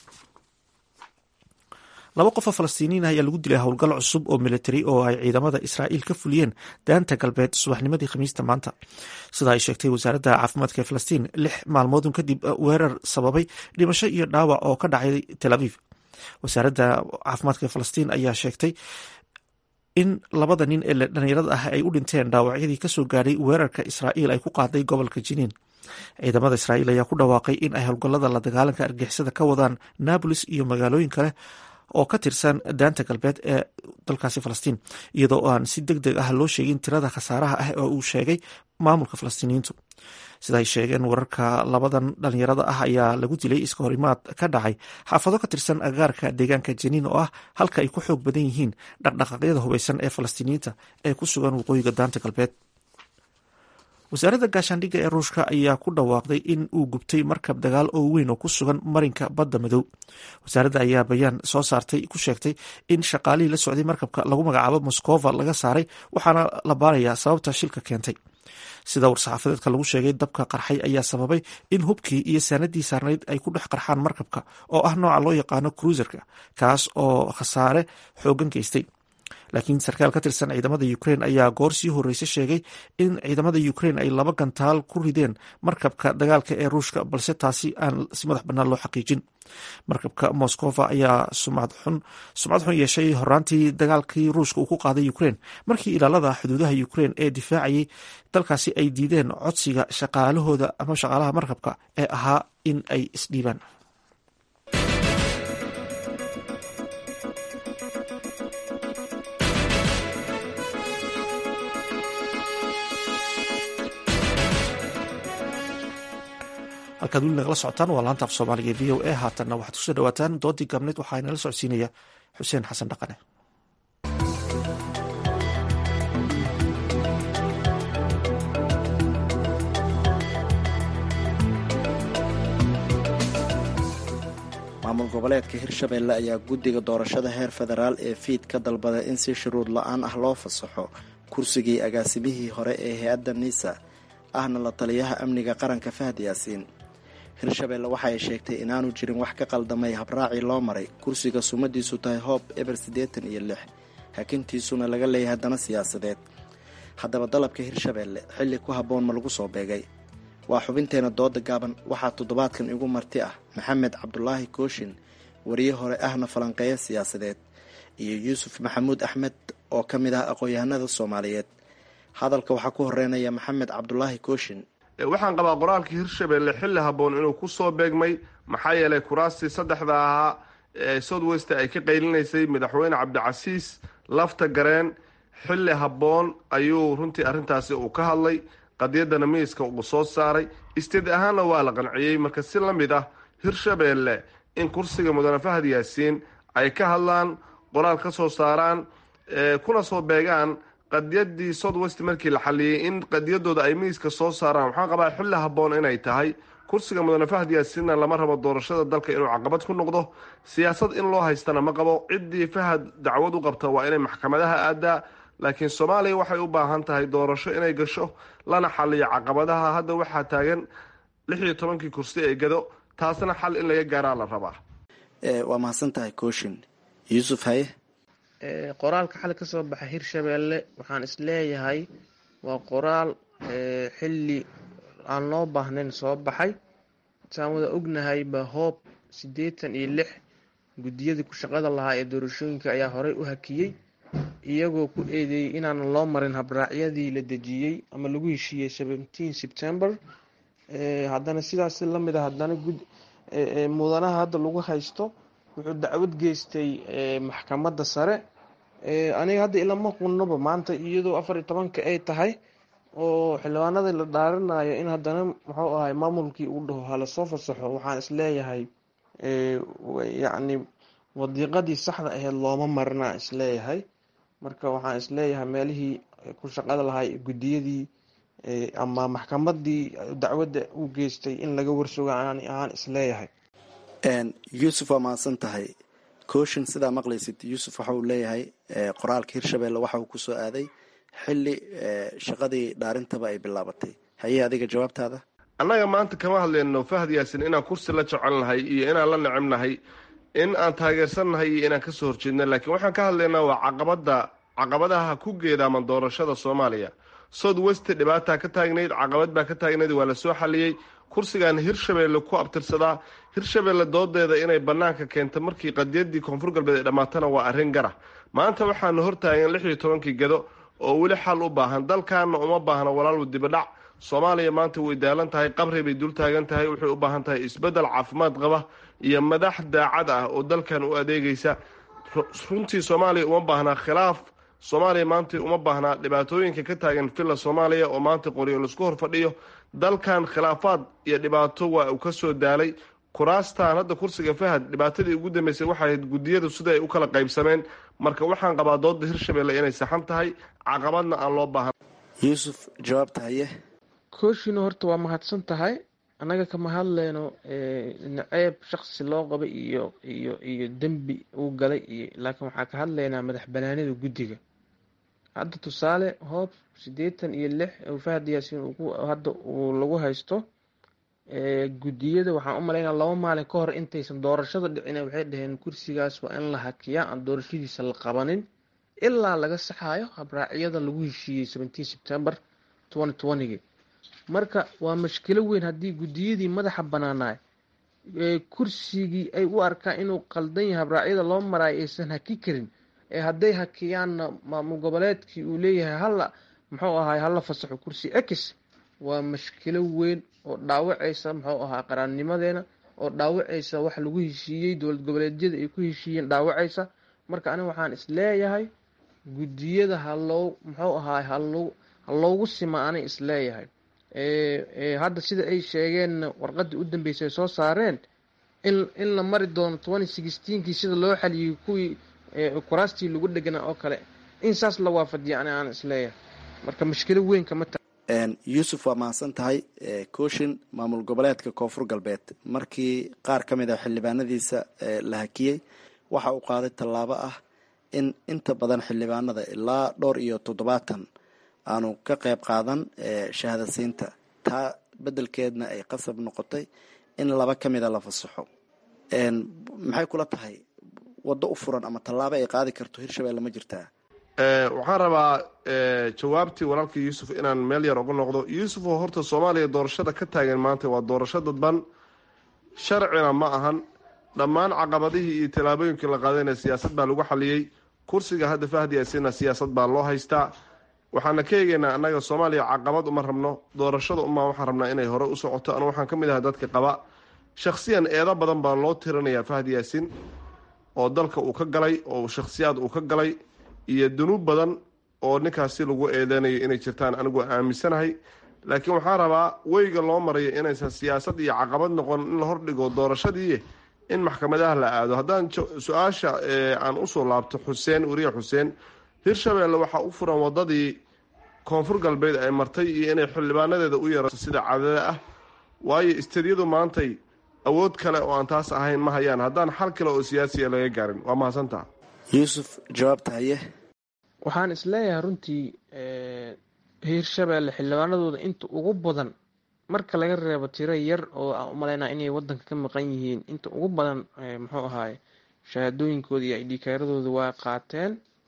laba qof oo falastiiniin ah ayaa lagu dilay howlgal cusub oo militari oo ay ciidamada israa'iil ka fuliyeen daanta galbeed subaxnimadii khamiista maanta sida ay sheegtay wasaaradda caafimaadka ee falastiin lix maalmoodun kadib weerar sababay dhimasho iyo dhaawac oo ka dhacay tel aviv wasaaradda caafimaadka ee falastiin ayaa sheegtay in labada nin ee dhalinyarada ah ay u dhinteen dhaawacyadii kasoo gaadhay weerarka israa'iil ay ku qaaday gobolka jiniin ciidamada israa'iil ayaa ku dhawaaqay in ay howlgallada la dagaalanka argixisada ka wadaan nabolis iyo magaalooyin kale oo ka tirsan daanta galbeed ee dalkaasi falastiin iyadoo aan si deg deg ah loo sheegin tirada khasaaraha ah oo uu sheegay maamulka falastiiniyiintu sida ay sheegeen wararka labadan dhalinyarada ah ayaa lagu dilay iska horimaad ka dhacay xaafado ka tirsan agaarka deegaanka janiin oo ah halka ay ku xoog badan yihiin dhaqdhaqaaqyada hubeysan ee falastiiniyiinta ee ku sugan waqooyiga daanta galbeed wasaaradda gaashaandhigga ee ruushka ayaa ku dhawaaqday in uu gubtay markab dagaal oo weyn oo ku sugan marinka badda madow wasaaradda ayaa bayaan soo saartay ku sheegtay in shaqaalihii la socday markabka lagu magacaabo moskova laga saaray waxaana la baarayaa sababta shilka keentay sida war-saxaafadeedka lagu sheegay dabka qarxay ayaa sababay in hubkii iyo saanadii saarnayd ay ku dhex qarxaan markabka oo ah nooca loo yaqaano cruiserka kaas oo khasaare xoogan geystay laakiin sarkaal ka tirsan ciidamada ukraine ayaa goor sii horreyse sheegay in ciidamada ukraine ay laba gantaal ku rideen markabka dagaalka ee ruushka balse taasi aan si madax bannaan loo xaqiijin markabka moskova ayaa sumcad xun yeeshay horaantii dagaalkii ruushka uu ku qaaday ukraine markii ilaalada xuduudaha ukraine ee difaacayay dalkaasi ay diideen codsiga shaqaalahooda ama shaqaalaha markabka ee ahaa in ay isdhiibaan halkaad weli nagala socotaan waa laanta af soomaaliga e v o a haatanna waxaad kusoo dhawaataan doodii gaabneed waxaa inala socodsiinaya xuseen xasan dhaqane maamul goboleedka hirshabeelle ayaa guddiga doorashada heer federaal ee fiid ka dalbaday in si shuruud la-aan ah loo fasaxo kursigii agaasimihii hore ee hay-adda nisa ahna la taliyaha amniga qaranka fahad yaasiin hirshabeelle waxa ay sheegtay inaanu jirin wax ka qaldamay habraacii loo maray kursiga sumadiisu tahay hoob eber siddeetan iyo lix hakintiisuna laga leeyahay dana siyaasadeed haddaba dalabka hirshabeelle xilli ku habboon ma lagu soo beegay waa xubinteena dooda gaaban waxaa toddobaadkan igu marti ah maxamed cabdulaahi kooshin wariye hore ahna falanqeeya siyaasadeed iyo yuusuf maxamuud axmed oo ka mid ah aqoon-yahanada soomaaliyeed hadalka waxaa ku horeynaya maxamed cabdulaahi kooshin waxaan qabaa qoraalkii hirshabeelle xilli habboon inuu ku soo beegmay maxaa yeelay kuraastii saddexda ahaa ee south west ay ka qaylinaysay madaxweyne cabdicasiis lafta gareen xilli habboon ayuu runtii arrintaasi uu ka hadlay qadiyadana miiska uu soo saaray isteed ahaanna waa la qanciyey marka si la mid ah hirshabeelle in kursiga mudane fahad yaasiin ay ka hadlaan qoraal ka soo saaraan kuna soo beegaan qadiyadii south west markii la xaliyey in qadiyadooda ay miiska soo saaraan waxaan qabaa xilli habboon inay tahay kursiga mudane fahad yaasiinna lama rabo doorashada dalka inuu caqabad ku noqdo siyaasad in loo haystana ma qabo ciddii fahad dacwad u qabta waa inay maxkamadaha aadaa laakiin soomaaliya waxay u baahan tahay doorasho inay gasho lana xaliyo caqabadaha hadda waxaa taagan lix iyo tobankii kursi ee gado taasna xal in laga gaaraa la rabaa waa mahadsan tahay kooshin yuusuf haye qoraalka xal ka soo baxa hirshabeelle waxaan isleeyahay waa qoraal xilli aan loo baahnayn soo baxay saan wada ognahayba hoob siddeetan iyo lix guddiyadii ku shaqada lahaa ee doorashooyinka ayaa horey u hakiyey iyagoo ku eedeeyey inaanan loo marin habraacyadii la dejiyey ama lagu heshiiyey seventeen september haddana sidaas lamid a haddana mudanaha hadda lagu haysto wuxuu dacwad geystay maxkamadda sare aniga hadda ilama qunnoba maanta iyadoo afar iyo tobanka ay tahay oo xildhibaanada la dhaarinayo in haddana muxuu ahay maamulkii uu dhaho hala soo fasaxo waxaan isleeyahay yacni wadiiqadii saxda aheyd looma marinaa isleeyahay marka waxaan isleeyahay meelihii ku shaqada lahay guddiyadii ama maxkamadii dacwadda u geystay in laga warsuga ahaan isleeyahay yuusuf waa mahadsan tahay kooshin sidaa maqlaysid yuusuf waxa uu leeyahay qoraalka hirshabeelle waxa uu kusoo aaday xilli shaqadii dhaarintaba ay bilaabatay haye adiga jawaabtaada annaga maanta kama hadlayno fahad yaasin inaan kursi la jecelnahay iyo inaan la necebnahay in aan taageersannahay iyo inaan kasoo horjeedna laakiin waxaan ka hadlaynaa waa caqabada caqabadaha ku geedaaman doorashada soomaaliya south west dhibaataa ka taagnayd caqabad baa ka taagnayd waa lasoo xaliyey kursigan hirshabeelle ku abtirsadaa hirshabeelle doodeeda inay banaanka keenta markii qadiyadii koonfur galbeed ay dhammaatana waa arrin gara maanta waxaana hortaagan lix iyo tobankii gado oo weli xal u baahan dalkaana uma baahna walaalwu dibadhac soomaaliya maanta way daalan tahay qabri bay dul taagan tahay waxay u baahan tahay isbeddel caafimaad qaba iyo madax daacad ah oo dalkan u adeegaysa runtii soomaaliya uma baahnaa khilaaf soomaaliya maanta uma baahnaa dhibaatooyinka ka taagan villa soomaaliya oo maanta qoryo laisku hor fadhiyo dalkan khilaafaad iyo dhibaato waa uu kasoo daalay kuraastan hadda kursiga fahad dhibaatadii ugu dambeysay waxay ahayd guddiyadu sida ay u kala qaybsameen marka waxaan qabaa dooda hirshabeelle inay saxan tahay caqabadna aan loo baahan yuusuf jawaabta haye kooshina horta waa mahadsan tahay annaga kama hadleyno naceeb shaksi loo qabay iyo iyo iyo dembi uu galay iyo laakiin waxaa ka hadlaynaa madax banaanida guddiga hadda tusaale hoob siddeetan iyo lix fahad yaasiin hadda uu lagu haysto guddiyada waxaan u malaynaa laba maalin ka hor intaysan doorashada dhicin waxay dhaheen kursigaas waa in la hakiyaa aan doorashadiisa la qabanin ilaa laga saxayo habraacyada lagu heshiiyey seventeen september twenty twentygi marka waa mashkilo weyn haddii guddiyadii madaxa banaanaay kursigii ay u arkaan inuu qaldan yahay habraacyada loo maraayo aysan haki karin ee hadday hakiyaanna maamul goboleedkii uu leeyahay hala muxuu ahaay hala fasaxo kursi ex waa mashkilo weyn oo dhaawacaysa muxuu ahaa qaraannimadeena oo dhaawacaysa wax lagu heshiiyey dowlad goboleedyada ay ku heshiiyeen dhaawacaysa marka aniga waxaan isleeyahay guddiyada haloo muxuu ahaay haloo ha loogu sima anay isleeyahay hadda sida ay sheegeen warqadii u dambeysay ay soo saareen in in la mari doono twenty sixteenkii sida loo xaliyey kuwii kuraastii lagu dheganaa oo kale in saas la waafajiya ani aan isleeyahay marka mashkilo weyn kama ta yuusuf waa mahadsan tahay kooshin maamul goboleedka koonfur galbeed markii qaar ka mid a xildhibaanadiisa la hakiyey waxa uu qaaday tallaabo ah in inta badan xildhibaanada ilaa dhowr iyo toddobaatan aanu ka qayb qaadan shahaadasiinta taa beddelkeedna ay qasab noqotay in laba ka mida la fasaxo maxay kula tahay waddo u furan ama tallaabo ay qaadi karto hirshabelle ma jirtaa waxaan rabaa jawaabtii walaalkii yuusuf inaan meel yar uga noqdo yuusuf oo horta soomaaliya doorashada ka taagan maanta waa doorasho dadban sharcina ma ahan dhammaan caqabadihii iyo tallaabooyinkii la qaadayna siyaasad baa lagu xaliyey kursiga hadda fahdi asina siyaasad baa loo haystaa waxaana ka eegaynaa annaga soomaaliya caqabad uma rabno doorashada umaa waxaan rabnaa inay hore u socoto anu waxaan ka mid ahay dadka qaba shakhsiyan eedo badan baa loo tirinayaa fahdi yaasin oo dalka uu ka galay oo shakhsiyaad uu ka galay iyo dunuub badan oo ninkaasi lagu eedeynayo inay jirtaan anigu aaminsanahay laakiin waxaan rabaa weyga loo marayo inaysan siyaasad iyo caqabad noqon in la hordhigo doorashadii in maxkamadaha la aado haddaan su-aasha aan usoo laabto xuseen weriye xuseen hirshabelle waxaa u furan wadadii koonfur galbeed ay martay iyo inay xildhibaanadeeda u yeerato sida cadada ah waayo istadyadu maantay awood kale oo aan taas ahayn ma hayaan haddaan xal kale oo siyaasiya laga gaarin waa mahadsantaha yuusuf jawaabta haye waxaan isleeyahay runtii hiirshabelle xildhibaanadooda inta ugu badan marka laga reebo tiro yar oo aan u malaynaa inay wadanka ka maqan yihiin inta ugu badan muxuu ahaay shahaadooyinkooda iyo idhikaaradooda waa qaateen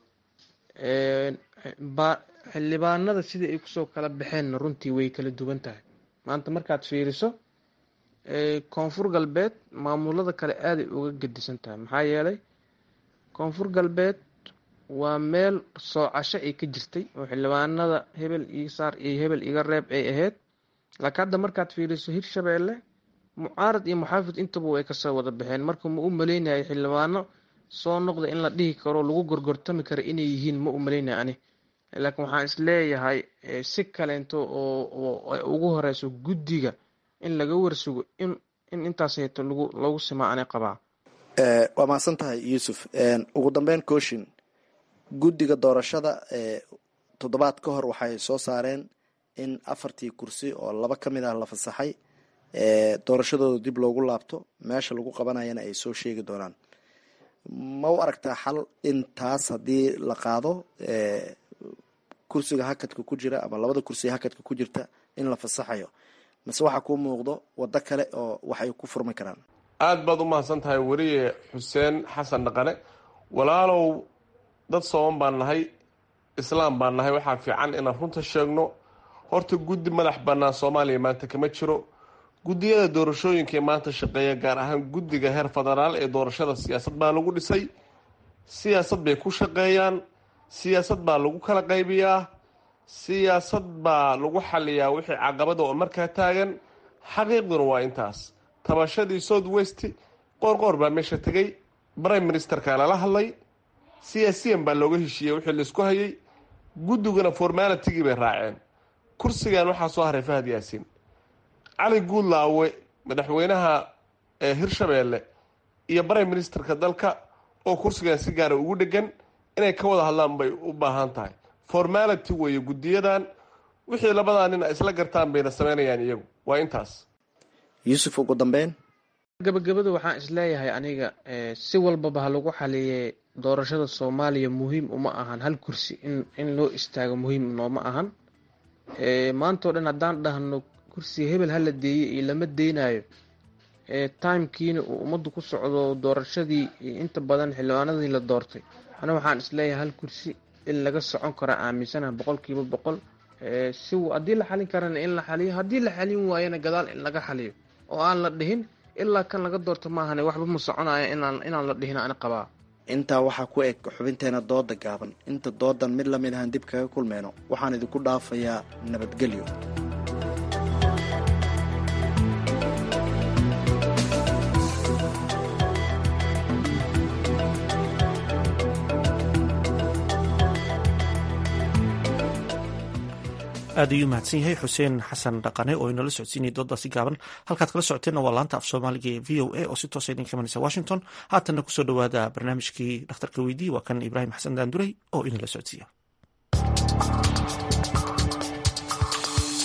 xildhibaanada sidai ay kusoo kala baxeenna runtii way kala duwan tahay maanta markaad fiiriso koonfur galbeed maamulada kale aaday uga gedisan tahay maxaa yeelay koonfur galbeed waa meel soocasho ay ka jirtay oo xildhibaanada hebel io saar iyo hebel iga reeb ay ahayd laakiin hadda markaad fiiriso hirshabelle mucaarad iyo muxaafid intaba way kasoo wada baxeen marka ma u maleynaya xildhibaano soo noqda in la dhihi karo lagu gorgortami karo inay yihiin ma u maleynaya ani laakiin waxaan isleeyahay si kaleento oo ay ugu horeyso guddiga in laga warsugo in in intaas heeto lagu lagu simaa ani qabaa waa mahadsan tahay yuusuf ugu dambeyn kooshin guddiga doorashada toddobaad ka hor waxay soo saareen in afartii kursi oo laba ka mid ah la fasaxay doorashadooda dib loogu laabto meesha lagu qabanayana ay soo sheegi doonaan ma u aragtaa xal in taas haddii la qaado kursiga hakadka ku jira ama labada kursi hakadka ku jirta in la fasaxayo mase waxaa kuu muuqdo waddo kale oo waxay ku furmi karaan aada baad u mahadsan tahay weriye xuseen xasan dhaqane walaalow dad sooban baan nahay islaam baan nahay waxaa fiican inaan runta sheegno horta guddi madax bannaan soomaaliya maanta kama jiro guddiyada doorashooyinka ee maanta shaqeeya gaar ahaan guddiga heer federaal ee doorashada siyaasad baa lagu dhisay siyaasad bay ku shaqeeyaan siyaasad baa lagu kala qaybiyaa siyaasad baa lagu xaliyaa wixii caqabada oo markaa taagan xaqiiqduna waa intaas tabashadii south west qoorqoor baa meesha tegay prime ministerka lala hadlay siyaasiyan baa looga heshiiyey wixii laisku hayay guddiguna formalitigii bay raaceen kursigan waxaa soo haray fahad yaasiin cali guudlaawe madaxweynaha hirshabeelle iyo prime ministerka dalka oo kursigan si gaara ugu dhegan inay ka wada hadlaan bay u baahan tahay formality weeye guddiyadan wixii labadaa nin isla gartaan bayna sameynayaan iyagu waa intaas yuusuf ugu dambeyn gabagabada waxaan isleeyahay aniga si walbaba ha lagu xaliye doorashada soomaaliya muhiim uma ahan hal kursi in in loo istaago muhiim nooma ahan maantao dhan haddaan dhahno kursiga hebel hala deeyey iyo lama deynayo timekiina uu ummaddu ku socdo doorashadii inta badan xildhibaanadii la doortay ana waxaan isleeyahay hal kursi in laga socon karaa aaminsanaha boqol kiiba boqol si haddii la xalin karana in la xaliyo haddii la xalin waayana gadaal in laga xaliyo oo aan la dhihin ilaa kan laga doorto maahane waxba ma soconaya inaan inaan la dhihin ani qabaa intaa waxaa ku eg xubinteena dooda gaaban inta doodan mid lamid ahaan dib kaga kulmeyno waxaan idinku dhaafayaa nabadgelyo aad ayuu mahadsan yahay xuseen xasan dhaqane oo inala socodsiinaya doodaasi gaaban halkaad kala socoteenna waa laanta af soomaaliga ee v o a oo si toosa idinka imanaysa washington haatanna kusoo dhowaada barnaamijkii dhakhtarka weydii waa kan ibraahim xasan daanduray oo inala socodsiiya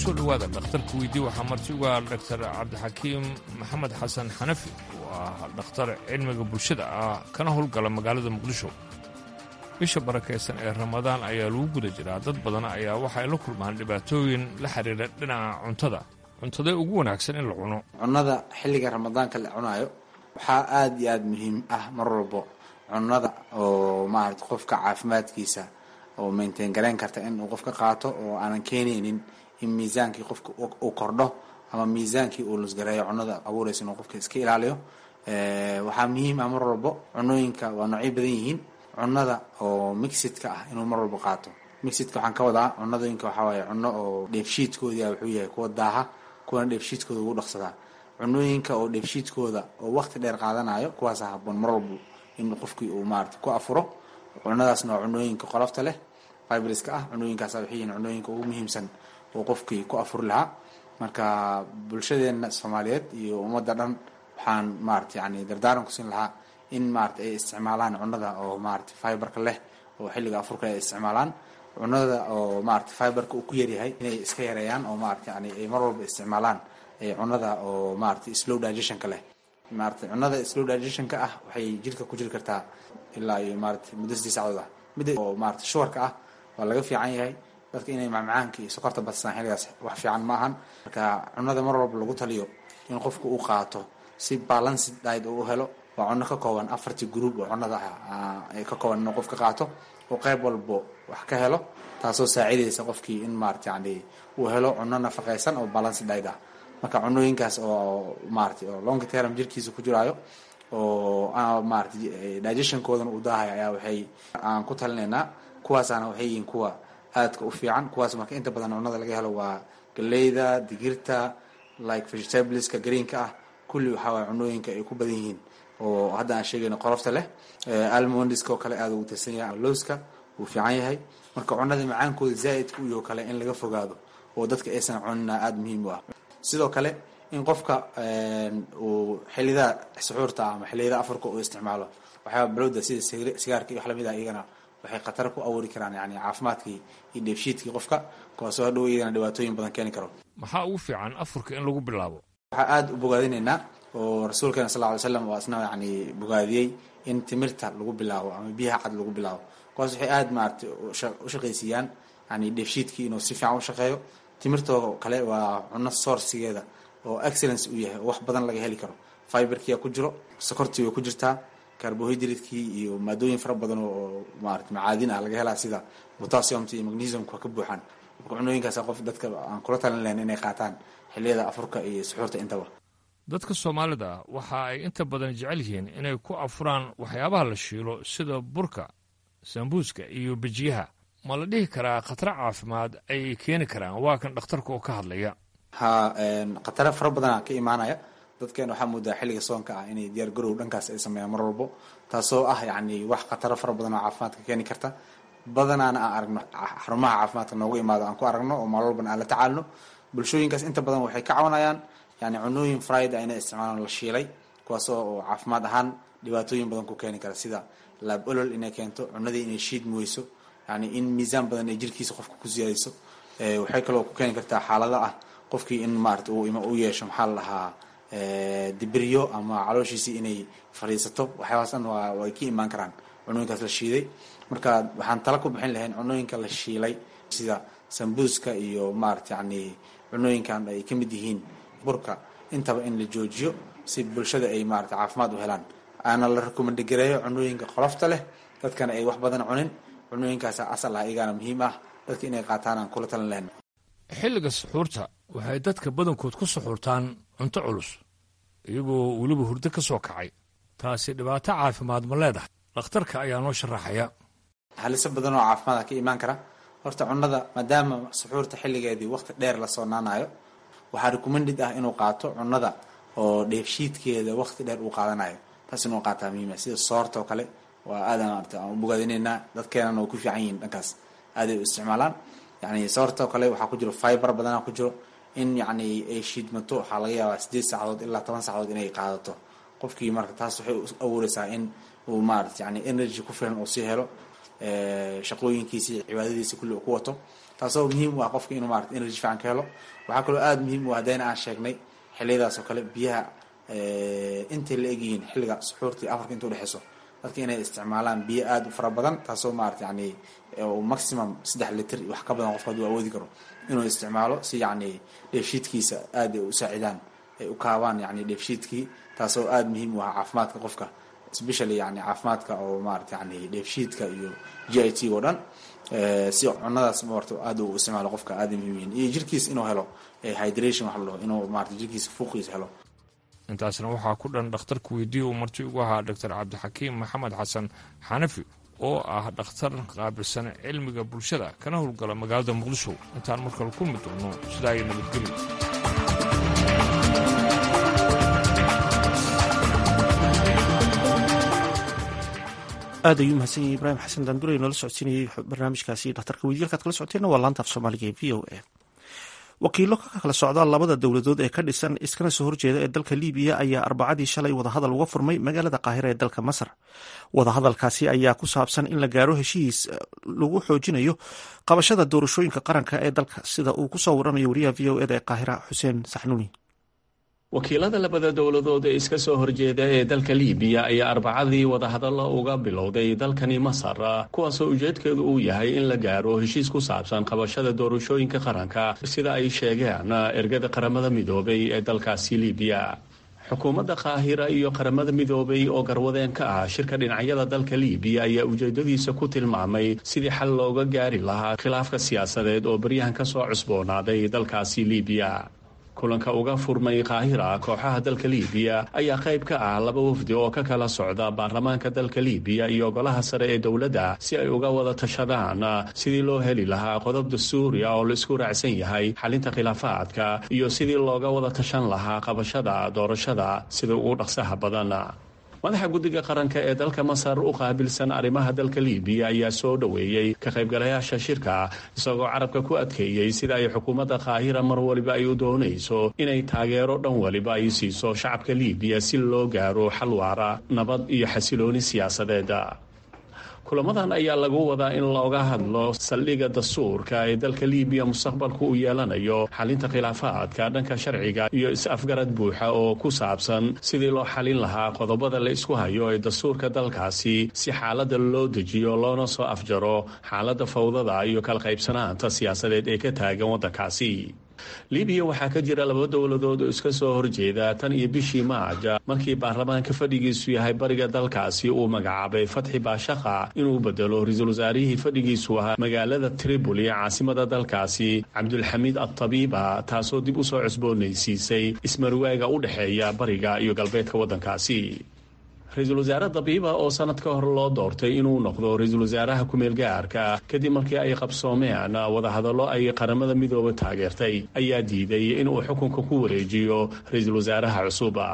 kusoo dhowaada dhakhtarka weydii waxaa marti uga dhaktar cabdixakiim maxamed xasan xanafi oo ah dhakhtar cilmiga bulshada ah kana howlgala magaalada muqdisho bisha barakaysan ee ramadaan ayaa lagu guda jiraa dad badan ayaa waxay la kulmaan dhibaatooyin la xidhiidha dhinaca cuntada cuntadee ugu wanaagsan in la cuno cunnada xilliga ramadaanka la cunaayo waxaa aada iyo aada muhiim ah mar walbo cunnada oo maarata qofka caafimaadkiisa oo maintain garayn karta inuu qofka qaato oo aanan keenaynin in miisaankii qofka uu kordho ama miisaankii uu lusgareeyo cunnada abuuraysa inuu qofka iska ilaaliyo waxaa muhiim ah mar walbo cunooyinka waa noocyo badan yihiin cunnada oo mixidka ah inuu mar walbo qaato mixidka waxaan ka wadaa cunadooyinka waxaa waaye cunno oo dheefshiidkoodia wuxuu yahay kuwa daaha kuwana dheefshiidkooda ugu dhaqsadaa cunooyinka oo dheefshiidkooda oo waqti dheer qaadanayo kuwaasa haboon mar walbo in qofkii uu maarata ku afuro cunadaasna waa cunooyinka qolofta leh fibriska ah cunooyinkaasa waxay yihiin cunooyinka ugu muhiimsan oo qofkii ku afuri lahaa marka bulshadeena soomaaliyeed iyo ummadda dhan waxaan maarata yani dardaaran kusin lahaa in maarata ay isticmaalaan cunada oo maarata fiberka leh oo xilliga afurka ay isticmaalaan cunada oo maarata fiberka uu ku yaryahay inay iska yareeyaan oo maarata yani ay mar walba isticmaalaan cunada oo maarata slow digestionka leh maarata cunada slow digestionka ah waxay jirka ku jiri kartaa ilaa iyo maarata muddo sidii sacdood ah midda oo maarata shuwarka ah waa laga fiican yahay dadka inay macmacaanka iyo sokorta badsaan xilligaas wax fiican ma ahan marka cunada mar walba lagu taliyo in qofka uu qaato si balanced diet uu helo waa cunno ka kooban afartii group oo cunada ah ka kooban inuu qofka qaato oo qayb walbo wax ka helo taasoo saacidaysa qofkii in maarata yani uu helo cunno nafaqaysan oo balanced diet ah marka cunooyinkaas oo maarata oo long term jirkiisa ku jiraayo oo maarata digestionkoodana uu daahaya ayaa waxay aan ku talinaynaa kuwaasaana waxay yihiin kuwa aadka u fiican kuwaas marka inta badan cunada laga helo waa galeyda digirta like vegetableska greenka ah kulli waxaa waay cunooyinka ay ku badan yihiin oo hadda aan sheegayno qolofta leh almondiska oo kale aada ugu tirsan yahay lowska wuu fiican yahay marka cunada macaankooda zaa'idka u yaho kale in laga fogaado oo dadka aysan cunina aada muhiim u ah sidoo kale in qofka uu xiliyada suxuurta ama xiliyada afarka uu isticmaalo waxyaaba balowda sida sigaarka iyo wax lamid ah iyagana waxay khatar ku abuuri karaan yani caafimaadkii iyo dheefshiidkii qofka kuwaasoo hadhow iyagana dhibaatooyin badan keeni karo maxaa ugu fiican afurka in lagu bilaabo waxaa aada u bogaadinaynaa oo rasuulkeena sal ly slam waa isna yani bogaadiyey in timirta lagu bilaabo ama biyaha cad lagu bilaabo kuwaas waxay aada maarata u shaqaysiiyaan yani dheefshiidkii inuu si fiican u shaqeeyo timirtoo kale waa cunno sourcigeeda oo excellence u yahay oo wax badan laga heli karo fiberkia ku jiro sokortii way ku jirtaa carbohydradekii iyo maadooyin fara badan oo maarata macaadin ah laga helaa sida potassiumta iyo magnesiumka ka buuxaan marka cunooyinkaas qof dadka aan kula talin lahayn inay qaataan xiliyada afurka iyo suxuurta intaba dadka soomaalida waxa ay inta badan jecel yihiin inay ku afuraan waxyaabaha la shiilo sida burka sambuuska iyo bejiyaha ma la dhihi karaa khataro caafimaad ay keeni karaan waa kan dhakhtarka oo ka hadlaya ha khataro fara badana ka imaanaya dadkeena waxaa moodaa xilliga soonka ah inay diyaar garow dhankaas ay sameeyaan mar walbo taasoo ah yani wax khataro fara badan oo caafimaadka keeni karta badanaana aan aragno xarumaha caafimaadka noogu imaado aan ku aragno oo maal walbana aan la tacaalno bulshooyinkaas inta badan waxay ka cawanayaan yani cunooyin friday inay isticmaalaan la shiilay kuwaasoo oo caafimaad ahaan dhibaatooyin badan ku keeni kara sida laab olol inay keento cunadii inay shiid muweyso yani in miisaan badan ay jirkiisa qofka ku siyaadayso waxay kaloo ku keeni kartaa xaalada ah qofkii in maarata u yeesho maxaa la dhahaa dibiryo ama calooshiisii inay fadhiisato waxyaabaas dhan waa way ka imaan karaan cunooyinkaas la shiiday marka waxaan tala ku bixin lahayn cunooyinka la shiilay sida sambuuska iyo maarata yani cunooyinkan ay ka mid yihiin burka intaba in la joojiyo si bulshada ay maarata caafimaad u helaan aana la rekomandgareeyo cunooyinka qolofta leh dadkana ay wax badan cunin cunooyinkaasa asal ah iyagaana muhiim ah dadka inay qaataan aan kula talin lahayn xilliga suxuurta waxay dadka badankood ku suxuurtaan cunto culus iyagoo weliba hurdo ka soo kacay taasi dhibaato caafimaad ma leedahay dhakhtarka ayaa noo sharaxaya haliso badan oo caafimaada ka imaan kara horta cunada maadaama suxuurta xilligeedii waqti dheer la soonaanayo waxaa recommended ah inuu qaato cunada oo dheefshiidkeeda waqti dheer uu qaadanayo taas inuu qaataa muhiima sida soorta oo kale waa aadan maarata aan u bogaadinaynaa dadkeenana way ku fiican yihiin dhankaas aaday u isticmaalaan yani soorta oo kale waxaa ku jiro fiber badana ku jiro in yani ay shiidmato waxaa laga yaabaa sideed saacadood ilaa toban saacadood inay qaadato qofkii marka taas waxay u abuureysaa in uu maarata yani energy ku filan uu sii helo shaqooyinkiisi cibaadadiisi kulli uu ku wato taasoo muhiim u ah qofka inuu maarata energy fiican ka helo waxaa kaloo aada muhiim u ah haddayna aan sheegnay xilliyadaas oo kale biyaha intay la egyihiin xilliga suxuurtii afarka inta udhexeyso dadka inay isticmaalaan biyo aada u fara badan taasoo maarata yani maximum saddex litr wax ka badan qofka haduu awoodi karo inuu isticmaalo si yani dheefshiidkiisa aada u saacidaan ay u kaabaan yani dheefshiidkii taasoo aada muhiim u ah caafimaadka qofka specially yani caafimaadka oo maarata yani dheefshiidka iyo g i t oo dhan si cunadaas marta aada u isticmaalo qofka aada muhiim yihiin iyo jirkiis inuu helo hydration waxa la dhaho inuu maarata jirkiisa fuuqiisa helo intaasna waxaa ku dhan dhakhtarka weydiiya uu marti ugu ahaa doctor cabdixakiim maxamed xasan xanafi oo ah dhakhtar qaabilsan cilmiga bulshada kana howlgala magaalada muqdisho intaan markale kulmi doono sidaa ay nabadgelyo aad ayuu mahadsan yahay ibraahim xasan daandure noola socodsiinayay barnaamijkaasi dhakhtarka weydiye halkaad kala socoteenna waa laanta af soomaaliga ee v o a wakiilo ka kala socda labada dowladood ee ka dhisan iskana soo horjeeda ee dalka libiya ayaa arbacadii shalay wadahadal uga furmay magaalada qaahira ee dalka masar wadahadalkaasi ayaa ku saabsan in la gaaro heshiis lagu xoojinayo qabashada doorashooyinka qaranka ee dalka sida uu kusoo waramayo wariyaha v o eda ee qaahira xuseen saxnuuni wakiilada labada dowladood ee iska soo horjeeda ee dalka liibiya ayaa arbacadii wadahadallo uga bilowday dalkani masar kuwaasoo ujeedkeedu uu yahay in la gaaro heshiis ku saabsan qabashada doorashooyinka qaranka sida ay sheegeen ergada qaramada midoobay ee dalkaasi liibiya xukuumadda qaahira iyo qaramada midoobay oo garwadeen ka ah shirka dhinacyada dalka liibiya ayaa ujeedadiisa ku tilmaamay sidii xal looga gaari lahaa khilaafka siyaasadeed oo baryahan ka soo cusboonaaday dalkaasi liibiya kulanka uga furmay qaahira kooxaha dalka liibiya ayaa qayb ka ah laba wafdi oo ka kala socda baarlamaanka dalka liibiya iyo golaha sare ee dowladda si ay uga wada tashadaan sidii loo heli lahaa qodob dastuuriya oo la isku raacsan yahay xalinta khilaafaadka iyo sidii looga wada tashan lahaa qabashada doorashada sida ugu dhaqsaha badan madaxa guddiga qaranka ee dalka masar u qaabilsan arrimaha dalka liibiya ayaa soo dhoweeyey ka qaybgalayaasha shirka isagoo carabka ku adkeeyey sida ay xukuumadda qaahira mar waliba ay u doonayso inay taageero dhan waliba ay siiso shacabka liibiya si loo gaaro xal waara nabad iyo xasilooni siyaasadeed kulamadan ayaa lagu wadaa in looga hadlo saldhigga dastuurka ee dalka liibiya mustaqbalku u yeelanayo xalinta khilaafaadka dhanka sharciga iyo is-afgarad buuxa oo ku saabsan sidii loo xalin lahaa qodobada la isku hayo ee dastuurka dalkaasi si xaaladda loo dejiyo loona soo afjaro xaaladda fawdada iyo kala qaybsanaanta siyaasadeed ee ka taagan waddankaasi libiya waxaa ka jira laba dowladood oo iska soo horjeeda tan iyo bishii maaja markii baarlamaanka fadhigiisu yahay bariga dalkaasi uu magacaabay fatxi baashaqa inuu bedelo ra-iisul wasaarihii fadhigiisu ahaa magaalada tripoli caasimada dalkaasi cabdulxamiid adtabiiba taasoo dib u soo cusboonaysiisay ismarwaaga u dhexeeya bariga iyo galbeedka waddankaasi ra-iisul wasaare dabiiba oo sanad ka hor loo doortay inuu noqdo ra-iisul wasaaraha ku-meel gaarka kadib markii ay qabsoomeen wadahadallo ay qaramada midooba taageertay ayaa diiday inuu xukunka ku wareejiyo ra-iisul wasaaraha cusuba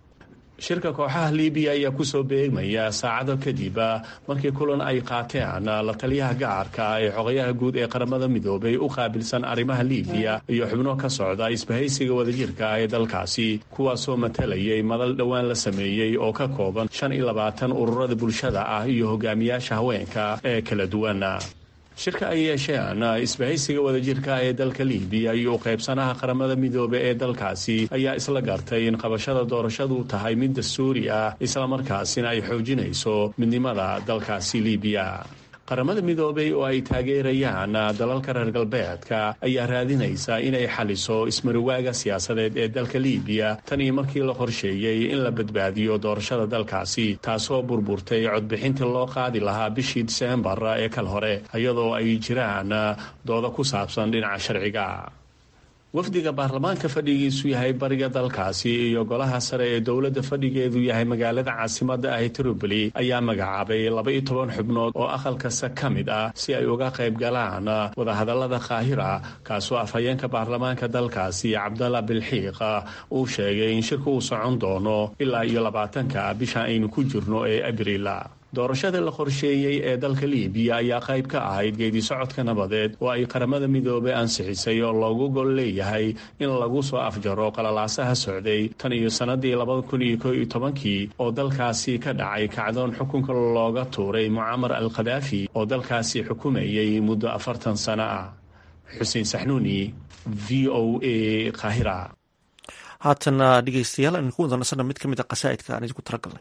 shirka kooxaha libiya ayaa kusoo beegmaya saacado kadib markii kulan ay qaateen la taliyaha gaarka ee xogayaha guud ee qaramada midoobay u qaabilsan arrimaha libiya iyo xubno ka socda isbahaysiga wadajirka ee dalkaasi kuwaasoo matalayay madal dhowaan la sameeyey oo ka kooban shan iyo labaatan ururada bulshada ah iyo hogaamiyaasha haweenka ee kala duwan shirka ay yeesheen isbahaysiga wadajirka ee dalka libiya iyo u qaybsanaha qaramada midoobe ee dalkaasi ayaa isla gartay in qabashada doorashadu tahay mid dastuuri ah islamarkaasina ay xoojinayso midnimada dalkaasi libiya qaramada midoobay oo ay taageerayaan dalalka reer galbeedka ayaa raadinaysa inay xaliso ismariwaaga siyaasadeed ee dalka libiya tan iyo markii la qorsheeyey in la badbaadiyo doorashada dalkaasi taasoo burburtay codbixintii loo qaadi lahaa bishii diseembar ee kal hore iyadoo ay jiraan dooda ku saabsan dhinaca sharciga wafdiga baarlamaanka fadhigiisu yahay bariga dalkaasi iyo golaha sare ee dowladda fadhigeedu yahay magaalada caasimada ah tripoli ayaa magacaabay laba-iyo toban xubnood oo aqal kasta ka mid ah si ay uga qayb galaan wadahadalada qaahira kaasoo afhayeenka baarlamaanka dalkaasi cabdalla bilxiiq uu sheegay in shirka uu socon doono ilaa iyo labaatanka bisha aynu ku jirno ee abriil doorashada la qorsheeyey ee dalka libiya ayaa qayb ka ahayd geedi socodka nabadeed oo ay qaramada midoobey ansixisay oo loogu gol leeyahay in lagu soo afjaro qalalaasaha socday tan iyo sannadii labada kun iyo ko iyo tobankii oo dalkaasi ka dhacay kacdoon xukunka looga tuuray mucamar al khadaafi oo dalkaasi xukumayay muddo afartan sano ah xuseen saxnuuni v o a qaahira haatana dhegeystayaal aynu ku wada nasana mid ka mid a qasaa'idka aan idinku talagalnay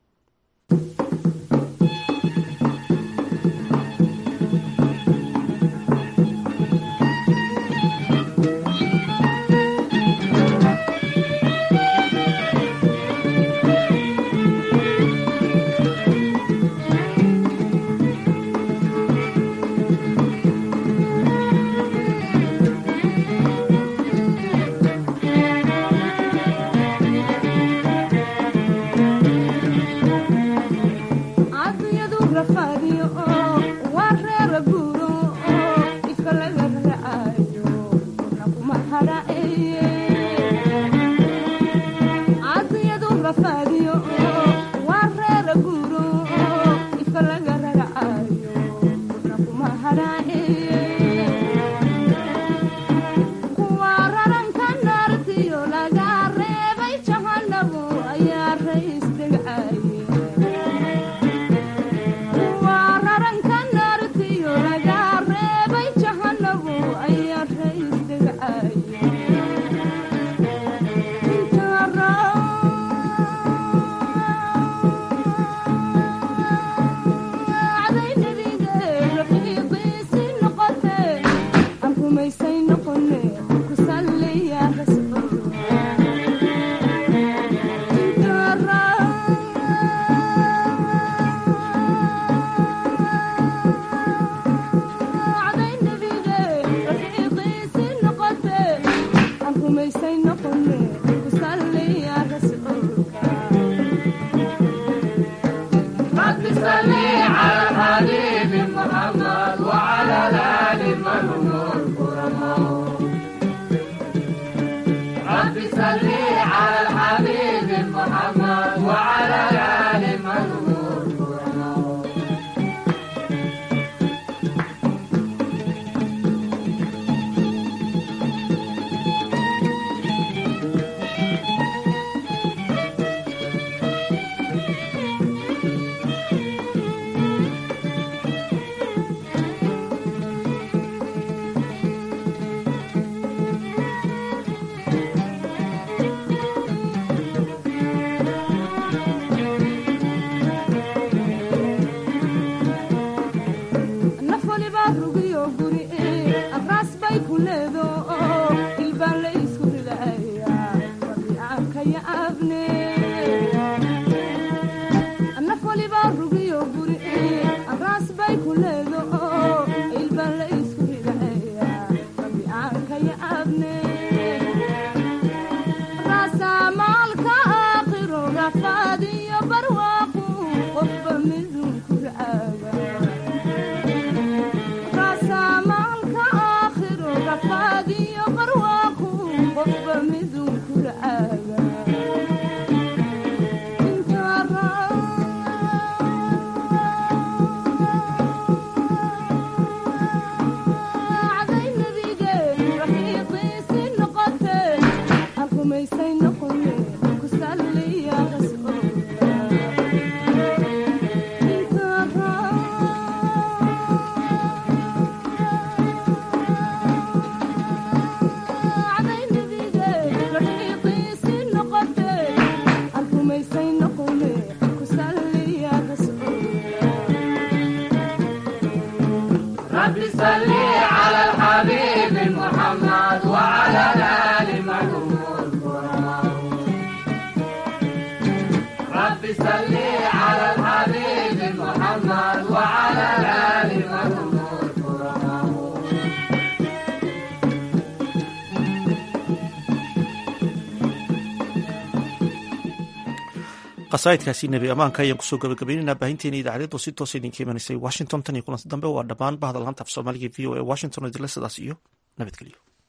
qasaa'idkaasi nebi ammaanka ayaan kusoo gabagabaynaynaa baahinteena idaacadeed oo si toosa idinka imanaysay washington tan iyo kulanti dambe waa dhammaan bahda laanta af soomaaliga v o e washington oo idinla sidaas iyo nabadgelyo